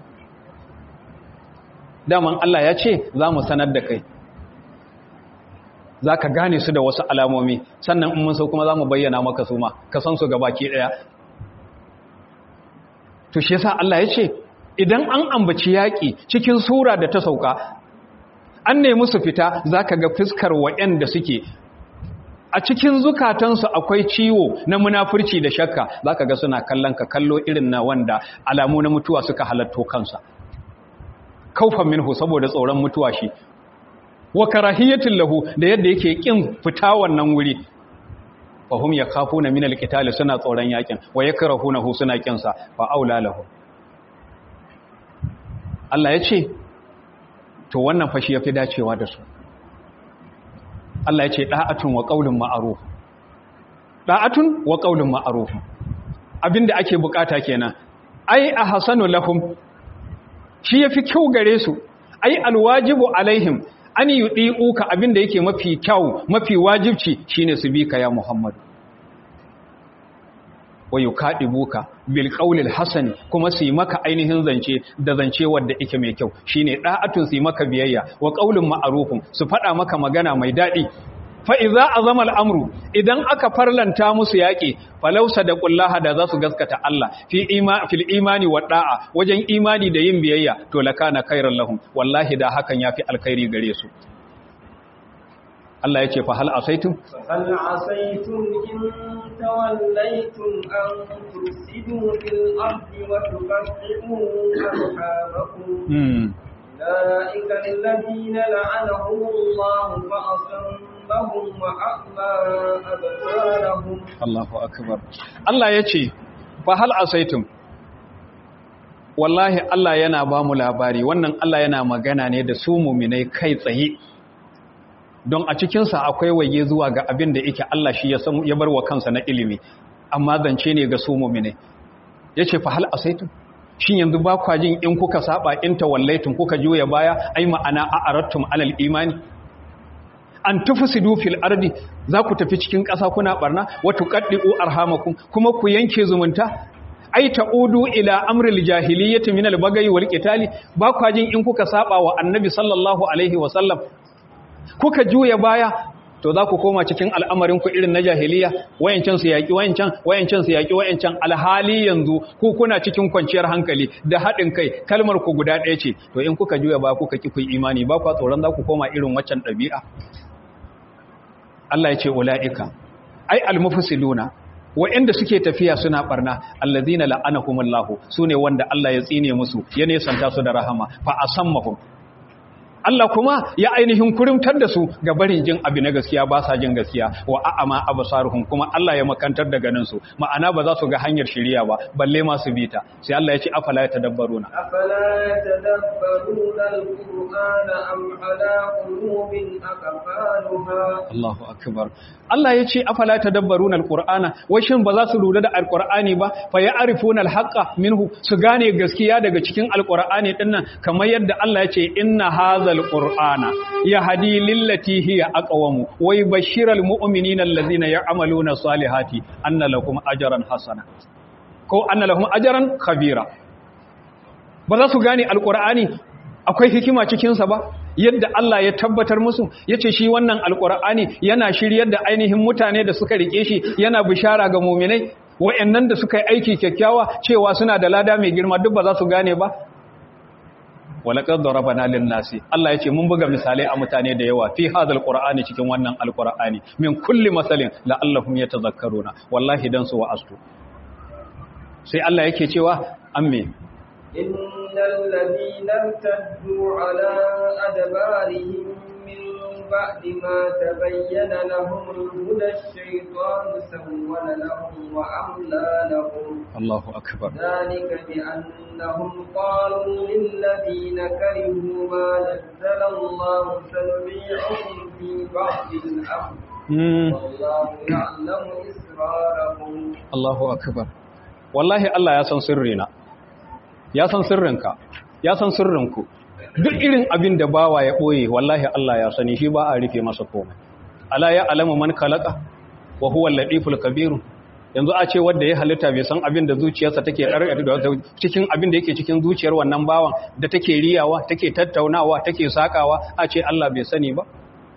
daman Allah ya ce za mu sanar da kai za ka gane su da wasu alamomi sannan in mun so kuma za mu bayyana maka su ma ka san su gabaki ɗaya to shi yasa Allah ya ce idan an ambaci yaƙi cikin sura da ta sauka an nemi su fita za ka ga fuskar waɗanda suke a cikin zukatansu akwai ciwo na munafurci da shakka za ka ga suna kallon ka kallo irin na wanda alamu na mutuwa suka halatto kansa kaufan minhu saboda tsoron mutuwa shi wa karahiyatin lahu da yadda yake kin fita wannan wuri fahum yakhafuna min alqital suna tsoron yakin wa yakrahunahu suna kin sa fa aula lahu Allah ya ce to wannan fashi yafi dacewa da su Allah ya ce da'atun wa qaulun ma'ruf da'atun wa qaulun ma'ruf abinda ake bukata kenan ai ahsanu lahum shi yafi kyau gare su ai alwajibu alaihim an yudi'uka abinda yake mafi kyau mafi wajibci shine su bi ka ya Muhammad wa yukadibuka bil qawlil hasani kuma su yi maka ainihin zance da zance wanda yake mai kyau shine da'atun su yi maka biyayya wa qaulun ma'rufun su fada maka magana mai dadi fa idza azama al'amru idan aka farlanta musu yaki falausa da kullaha da za su gaskata Allah fi ima fil imani wa da'a wajen imani da yin biyayya to lakana khairan lahum wallahi da hakan yafi alkhairi gare su Allah ya ce fa hal asaitum هل عسيتم إن توليتم أن تفسدوا في الأرض وتقطعوا أرحامكم hmm. أولئك الذين لعنهم الله فأصمهم وأعمى أبصارهم Allahu akbar Allah ya ce fa hal asaitum wallahi Allah yana ba mu labari wannan Allah yana magana ne da su muminai kai tsaye don a cikinsa akwai waye zuwa ga abin da yake Allah shi ya san ya bar wa kansa na ilimi amma zance ne ga su muminai yace fa hal asaitum shin yanzu ba kwa jin in kuka saba in tawallaitum kuka juya baya ai ma'ana a arattum alal imani an tufsidu fil ardi za ku tafi cikin ƙasa kuna barna wa tuqaddiu arhamakum kuma ku yanke zumunta ai ta'udu ila amril jahiliyyati min al bagayi wal qitali ba kwa jin in kuka saba wa annabi sallallahu alaihi wa sallam kuka juya baya to za ku koma cikin al'amarin ku irin na jahiliya wayancan su yaki wayancan wayancan su yaki wayancan alhali yanzu ku kuna cikin kwanciyar hankali da haɗin kai kalmar ku guda ɗaya ce to in kuka juya baya kuka ki ku yi imani ba kwa tsoron za ku koma irin waccan ɗabi'a Allah ya ce ula'ika ai almufsiluna wa'anda suke tafiya suna barna allazina la'anahumullahu sune wanda Allah ya tsine musu ya nesanta su da rahama fa asammahum Allah kuma ya ainihin kurimtar da su ga barin jin abu na gaskiya ba sa jin gaskiya wa a'ama absaruhum kuma Allah ya makantar da ganin su ma'ana ba za su ga hanyar shiriya ba balle ma su bita sai Allah ya ce afala yatadabbaruna أفلا يتدبرون القرآن أم على قلوب أقفالها Allahu akbar Allah ya ce afala tadabbaruna alqur'ana wai shin ba za su lura da alqur'ani ba fa ya'rifuna alhaqqa minhu su gane gaskiya daga cikin alqur'ani dinnan kamar yadda Allah ya ce inna hadzal qur'ana yahdi lillati hiya aqwamu wa yubashshiral mu'minina allazina ya'maluna salihati anna lahum ajran hasana ko anna lahum ajran khabira ba za su gane alqur'ani akwai hikima cikinsa ba yadda Allah ya tabbatar musu ya ce shi wannan alƙur'ani yana shiryar da ainihin mutane da suka rike shi yana bishara ga muminai wa'annan da suka yi aiki kyakkyawa cewa suna da lada mai girma duk ba za su gane ba walaqad darabana lin nasi Allah ya ce mun buga misalai a mutane da yawa fi hadal qur'ani cikin wannan alqur'ani min kulli masalin la'allahum yatadhakkaruna wallahi dan su wa'astu sai Allah yake cewa amme إن الذين ارتدوا على أدبارهم من بعد ما تبين لهم الهدى الشيطان سول لهم وأملى لهم Allahu akbar ذلك بأنهم قالوا للذين كرهوا ما نزل الله سنبيعهم في بعض الأمر mm. والله يعلم إسرارهم Allahu akbar wallahi Allah ya san sirrina ya san sirrinka ya san sirrinku duk irin abin da bawa ya boye wallahi Allah ya sani shi ba a rufe masa komai ala ya alamu man khalaqa wa huwa al-latiful kabir yanzu a ce wanda ya halitta bai san abin da zuciyarsa take cikin abin da yake cikin zuciyar wannan bawan da take riyawa take tattaunawa take sakawa a ce Allah bai sani ba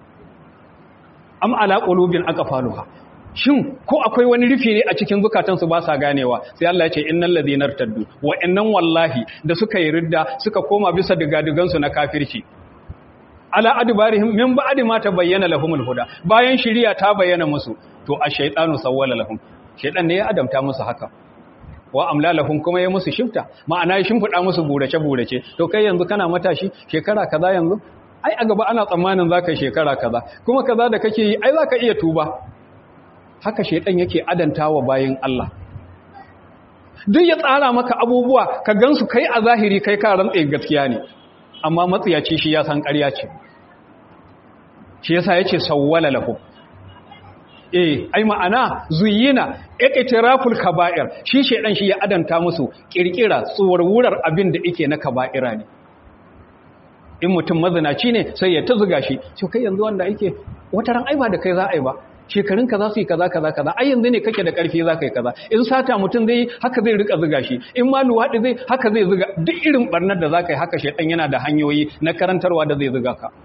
am ala qulubin aqfaluha shin ko akwai wani rufi ne a cikin zukatansu ba sa ganewa sai Allah ya ce innal ladhina irtaddu wa innan wallahi da suka yi ridda suka koma bisa digadigan su na kafirci ala adbarihim min ba'di ma tabayyana lahumul huda bayan shiriya ta bayyana musu to ash-shaytanu sawwala lahum shaytan ne ya adamta musu haka wa amla lahum kuma ya musu shifta ma'ana ya shimfida musu burace burace to kai yanzu kana matashi shekara kaza yanzu ai a gaba ana tsammanin zaka shekara kaza kuma kaza da kake yi ai zaka iya tuba haka shaidan yake adantawa bayin Allah duk ya tsara maka abubuwa ka gansu kai a zahiri kai ka rantsa gaskiya ne amma matsiyaci shi ya san ƙarya ce shi yasa yace sawwala lahu eh ai ma'ana zuyina iqtiraful kaba'ir shi shedan shi ya adanta musu kirkira tsuwarwurar abin da yake na kaba'ira ne in mutum mazinaci ne sai ya ta shi to kai yanzu wanda yake wata ran ai ba da kai za a yi ba shekarun ka za su yi kaza kaza kaza ai yanzu ne kake da karfi za ka yi kaza in sata mutum zai haka zai rika zuga shi in ma luwaɗi zai haka zai zuga duk irin barnar da za ka yi haka shedan yana da hanyoyi na karantarwa da zai zuga ka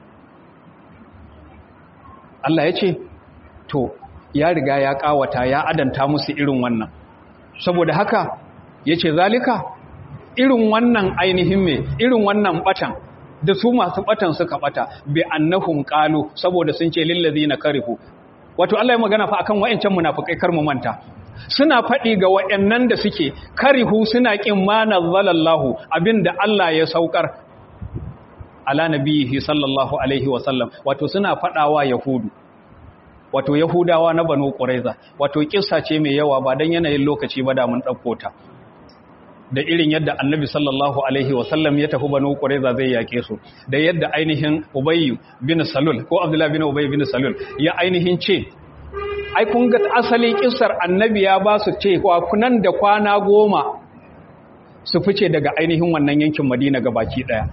Allah ya ce to ya riga ya kawata ya adanta musu irin wannan saboda haka ya ce zalika irin wannan ainihin me irin wannan batan da su masu batan suka bata bi annahum qalu saboda sun ce lillazina karihu wato Allah ya magana fa akan wayancan munafikai kar mu manta suna faɗi ga wayannan da suke karihu suna kin ma nazzalallahu abinda Allah ya saukar ala nabihi sallallahu alaihi wasallam wato suna faɗawa yahudu wato yahudawa na banu quraiza wato kissa ce mai yawa ba dan yanayin lokaci ba da mun dauko ta da irin yadda annabi sallallahu alaihi wasallam ya tafi banu quraiza zai yake su da yadda ainihin ubay bin salul ko abdullah bin ubay bin salul ya ainihin ce ai kun ga asali kissar annabi ya ba su ce kunan da kwana goma su fice daga ainihin wannan yankin madina gabaki daya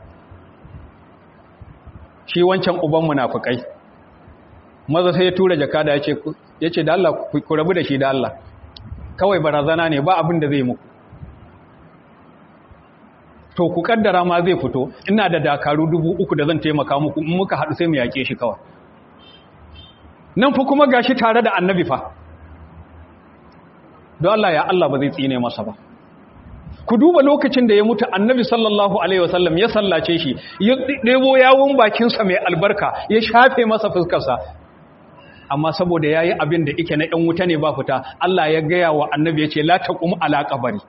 shi wancan uban munafikai maza sai ya tura jakada ya ce ya ce da Allah ku rabu da shi da Allah kawai barazana ne ba abin da zai muku to ku kaddara ma zai fito ina da dakaru dubu uku da zan taimaka muku in muka haɗu sai mu yaƙe shi kawai nan fa kuma gashi tare da annabi fa don Allah ya Allah ba zai tsine masa ba ku duba lokacin da ya mutu annabi sallallahu alaihi wasallam ya sallace shi ya ɗebo yawon bakinsa mai albarka ya shafe masa fuskarsa amma saboda ya yi abin da ike na ‘yan wuta ne ba fita Allah ya gaya wa annabi ya ce la ta kuma alaƙabari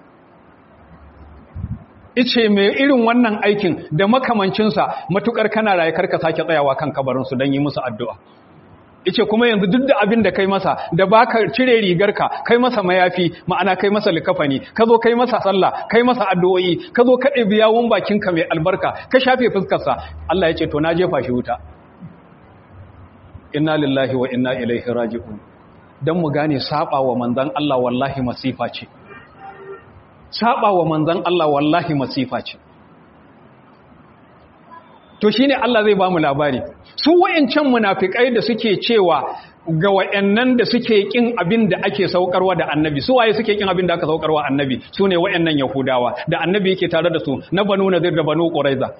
ice mai irin wannan aikin da makamancinsa matukar kana raye karka sake tsayawa kan kabarinsu don yi musu addu'a ice kuma yanzu duk da abin da kai masa da baka cire rigarka kai masa mayafi ma'ana kai masa likafani ka zo kai masa sallah kai masa addu'o'i ka zo ka ɗebi yawon bakinka mai albarka ka shafe fuskarsa Allah ya ce to na jefa shi wuta inna lillahi wa inna ilaihi raji'un dan mu gane saba wa manzon Allah wallahi masifa ce saba wa manzon Allah wallahi masifa ce to shine Allah zai ba mu labari su wayancan munafikai da suke cewa ga wayannan da suke kin abin da ake saukarwa da annabi su waye suke kin abin da aka saukarwa annabi sune wayannan yahudawa da annabi yake tare da su na banu nadir da banu quraiza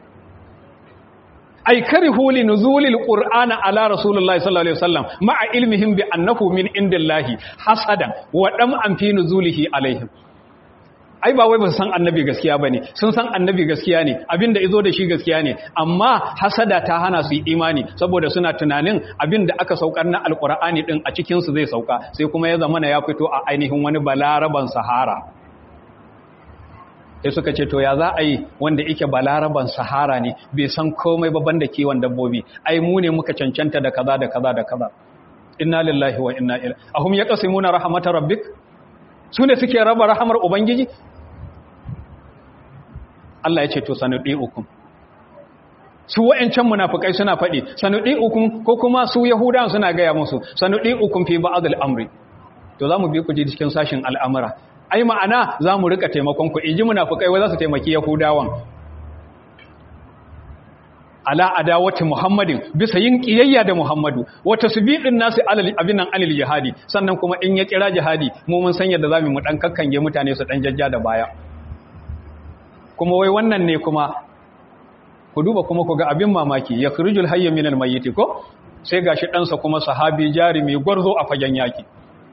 ay karihu li nuzulil qur'ana ala rasulillahi sallallahu alaihi wasallam ma'a ilmihim bi annahu min indillahi hasadan wa dam an fi nuzulihi alaihim ai ba wai ba su san annabi gaskiya bane sun san annabi gaskiya ne abinda izo da shi gaskiya ne amma hasada ta hana su imani saboda suna tunanin abinda aka saukar na alqur'ani din a cikin su zai sauka sai kuma ya zamana ya fito a ainihin wani balaraban sahara sai suka ce to ya za a yi wanda yake balaraban sahara ne bai san komai ba banda kiwon dabbobi ai mu ne muka cancanta da kaza da kaza da kaza inna lillahi wa inna ilaihi ahum yaqsimuna rahmatar rabbik sune suke raba rahamar ubangiji Allah ya ce to sanudi ukum su wa'ancan munafikai suna faɗi sanudi ukum ko kuma su yahudawan suna gaya musu sanudi ukum fi ba'd al-amri to zamu bi ku ji cikin sashin al'amura ai ma'ana zamu rika taimakon ku inji munafikai wai za su taimaki yahudawan ala adawati muhammadin bisa yin kiyayya da muhammadu wata subidin nasu alal abinan alil jihadi sannan kuma in ya kira jihadi mu mun san yadda zamu mu dan kakkange mutane su dan jajja da baya kuma wai wannan ne kuma ku duba kuma ku ga abin mamaki ya khurujul hayy min al mayyit ko sai gashi ɗansa kuma sahabi jarimi gwarzo a fagen yaki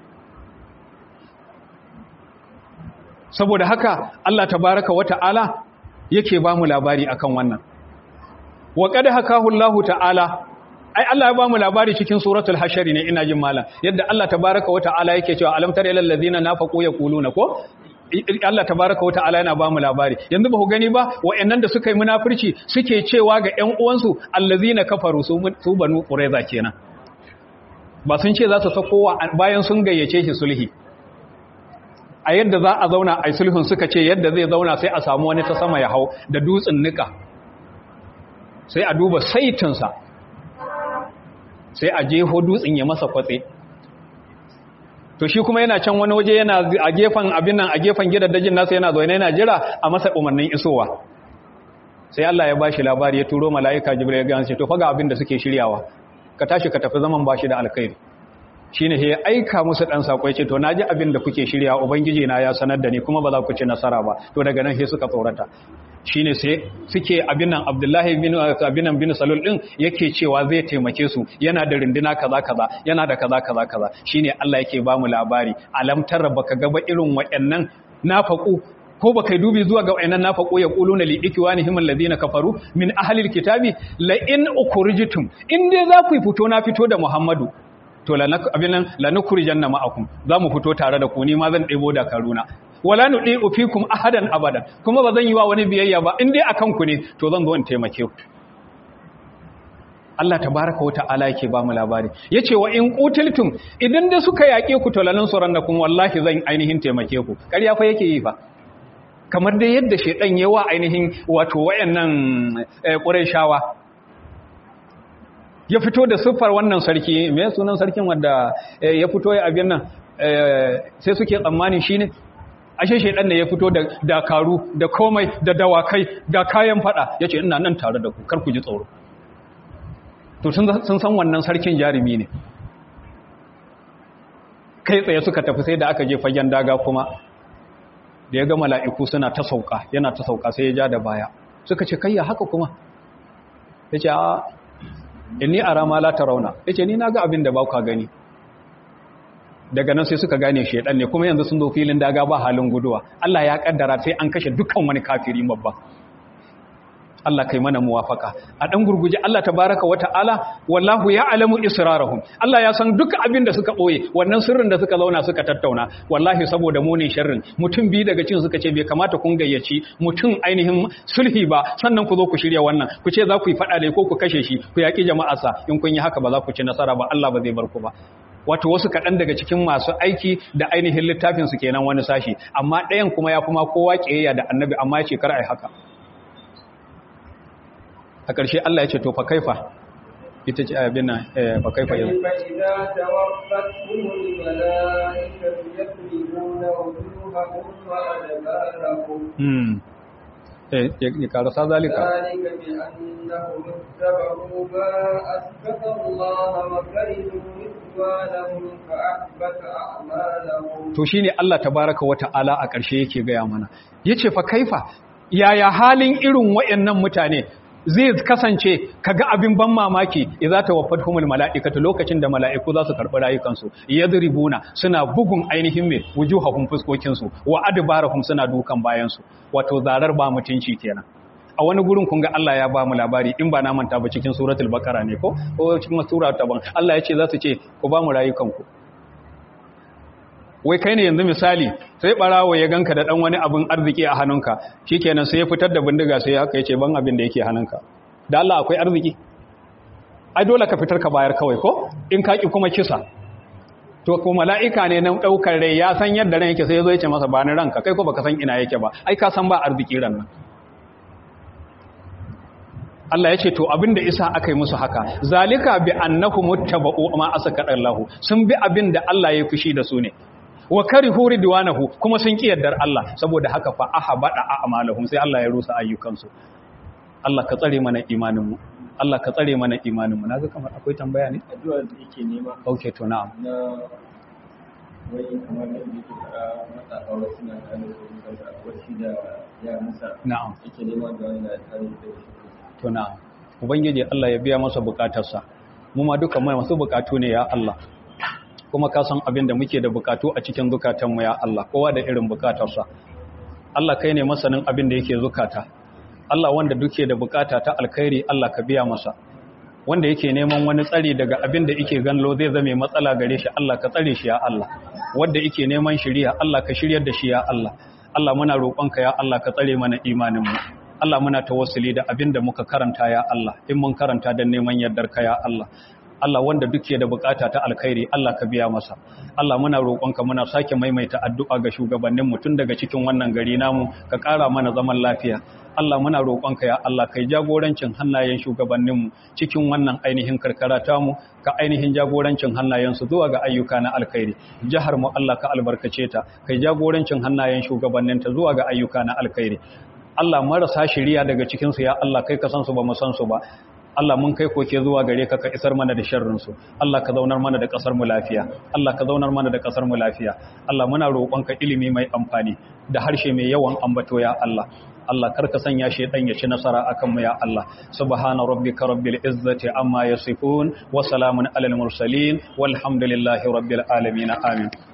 saboda haka Allah tabaraka wa ta'ala yake ba mu labari akan wannan wa qad hakahu Allah ta'ala ai Allah ya ba mu labari cikin suratul hashar ne ina jin malam yadda Allah tabaraka wa ta'ala yake cewa alam tara ilal ladina nafaqu yaquluna ko Allah tabaraka wa ta'ala yana ba mu labari yanzu ba ku gani ba wayannan da suka yi munafurci suke cewa ga ƴan uwansu allazina kafaru su banu qurayza kenan ba sun ce za su sako bayan sun gayyace shi sulhi a yadda za a zauna a sulhun suka ce yadda zai zauna sai a samu wani ta sama ya hau da dutsen nika sai a duba saitinsa sai a jeho dutsen ya masa kwatse to shi kuma yana can wani waje yana a gefen abin nan a gefen gidaddajin nasa yana zaune yana jira a masa umarnin isowa sai Allah ya bashi labari ya turo mala'ika jibril ya gane to faga abin da suke shiryawa ka tashi ka tafi zaman bashi da alkhairi shine sai ya aika musu dan sako ya ce to naji abin da kuke shirya ubangiji na ya sanar da ni kuma ba za ku ci nasara ba to daga nan sai suka tsorata shine sai suke abin nan Abdullahi bin abin nan bin Salul din yake cewa zai taimake su yana da rinduna kaza kaza yana da kaza kaza kaza shine Allah yake ba mu labari alam tarra baka ga ba irin wayannan nafaku ko baka dubi zuwa ga wayannan nafaku ya quluna li ikwanihim alladhina kafaru min ahli alkitabi la in ukhrijtum in dai za ku fito na fito da Muhammadu to abin nan lanukurijanna ma'akum za mu fito tare da ku ni ma zan ɗebo da karuna wala nudi ufikum ahadan abadan kuma ba zan yi wa wani biyayya ba in dai akan ku ne to zan zo in taimake ku Allah tabaraka wa ta'ala yake ba mu labari yace wa in qutiltum idan da suka yake ku to lanan surannakum wallahi zan ainihin taimake ku ƙarya fa yake yi fa kamar dai yadda shedan yawa ainihin wato wayannan qurayshawa ya fito da siffar wannan sarki me sunan sarkin wanda ya fito ya abin nan sai suke tsammani shine ashe shedan ne ya fito da dakaru da komai da dawakai da kayan fada yace ina nan tare da ku kar ku ji tsoro to sun san wannan sarkin jarumi ne kai tsaye suka tafi sai da aka je fagen daga kuma da ya ga mala'iku suna ta sauka yana ta sauka sai ya ja da baya suka ce kayya haka kuma yace a inni ara ma la tarawna yace ni naga abin da ba ku gani daga nan sai suka gane shedan ne kuma yanzu sun zo filin daga ba halin guduwa Allah ya kaddara sai an kashe dukkan wani kafiri babba Allah kai mana muwafaka a dan gurguje Allah tabaraka wa ta'ala wallahu ya'lamu israrahum Allah ya san duk abin da suka boye wannan sirrin da suka zauna suka tattauna wallahi saboda mu ne sharrin mutum bi daga cin suka ce bai kamata kun gayyaci mutum ainihin sulhi ba sannan ku zo ku shirya wannan ku ce za ku yi fada da ko ku kashe shi ku yaki jama'arsa in kun yi haka ba za ku ci nasara ba Allah ba zai bar ku ba wato wasu kaɗan daga cikin masu aiki da ainihin littafinsu kenan wani sashi amma ɗayan kuma ya kuma kowa ƙiyayya da annabi amma ya ce kar ai haka a ƙarshe Allah ya ce to fa kaifa ita ce abin nan fa kaifa yau فإذا توفتهم الملائكة يضربون وجوههم وأدبارهم hmm eh ya karasa zalika ذلك بأنهم اتبعوا ما أثبت الله وكرهوا رضوانهم فأحبط أعمالهم to shine Allah tabaraka wa ta'ala a ƙarshe yake gaya mana yace fa kaifa yaya halin irin wayannan mutane zai kasance kaga abin ban mamaki idza tawaffatuhumul malaikatu lokacin da mala'iku za su karɓi rayukansu yadribuna suna bugun ainihin me wujuhahum fuskokin su wa adbarahum suna dukan bayan su wato zarar ba mutunci kenan a wani gurin kun ga Allah ya ba mu labari in ba na manta ba cikin suratul baqara ne ko ko cikin sura ta ban Allah ya ce za su ce ku ba mu rayukanku wai kai ne yanzu misali sai barawo ya ganka da dan wani abin arziki a hannunka shikenan sai ya fitar da bindiga sai haka yace ban abin da yake hannunka da Allah akwai arziki ai dole ka fitar ka bayar kawai ko in ka ki kuma kisa to ko mala'ika ne nan daukar rai ya san yadda ran yake sai ya zo ya ce masa ba ni ranka kai ko baka san ina yake ba ai ka san ba arziki ran nan Allah ya ce to abinda isa aka yi musu haka zalika bi annahum muttaba'u ma asaka Allah sun bi abinda Allah ya fushi da su ne wa karihu ridwanahu kuma sun ki yardar Allah saboda haka fa ahabada a'malahum sai Allah ya rusa ayyukansu Allah ka tsare mana imanin mu Allah ka tsare mana imanin mu naga kamar akwai tambaya ne addu'ar da yake nema okay to na'am na wai kamar da yake fara matsafa wasu na kare su daga wasu da yaransa na'am yake nema da wanda ya kare da shi to na'am ubangiji Allah ya biya masa bukatarsa mu ma duka mai masu bukatu ne ya Allah kuma ka san abin da muke da bukatu a cikin zukatanmu ya Allah kowa da irin bukatarsa Allah kai ne masanin abin da yake zukata Allah wanda duke da bukata ta alkhairi Allah ka biya masa wanda yake neman wani tsari daga abin da yake ganlo zai zame matsala gare shi Allah ka tsare shi ya Allah wanda yake neman shiriya Allah ka shiryar da shi ya Allah Allah muna roƙonka ya Allah ka tsare mana imanin mu Allah muna tawassuli da abin da muka karanta ya Allah in mun karanta don neman yardar ka ya Allah Allah wanda duke da bukata ta alkhairi Allah ka biya masa Allah muna roƙonka muna sake maimaita addu'a ga shugabannin mu tun daga cikin wannan gari namu ka ƙara mana zaman lafiya Allah muna roƙonka ya Allah kai jagorancin hannayen shugabannin mu cikin wannan ainihin karkara ta mu ka ainihin jagorancin hannayen su zuwa ga ayyuka na alkhairi jihar mu Allah ka albarkace ta kai jagorancin hannayen shugabannin ta zuwa ga ayyuka na alkhairi Allah marasa shiriya daga cikin su ya Allah kai ka san su ba mu san su ba Allah mun kai koke zuwa gare ka ka isar mana da sharrinsu Allah ka zaunar mana da kasar mu lafiya Allah ka zaunar mana da kasar mu lafiya Allah muna roƙonka ilimi mai amfani da harshe mai yawan ambato ya Allah Allah karka sanya shedan ya ci nasara akan mu ya Allah subhana rabbika rabbil izzati amma yasifun wa salamun alal mursalin walhamdulillahi rabbil alamin amin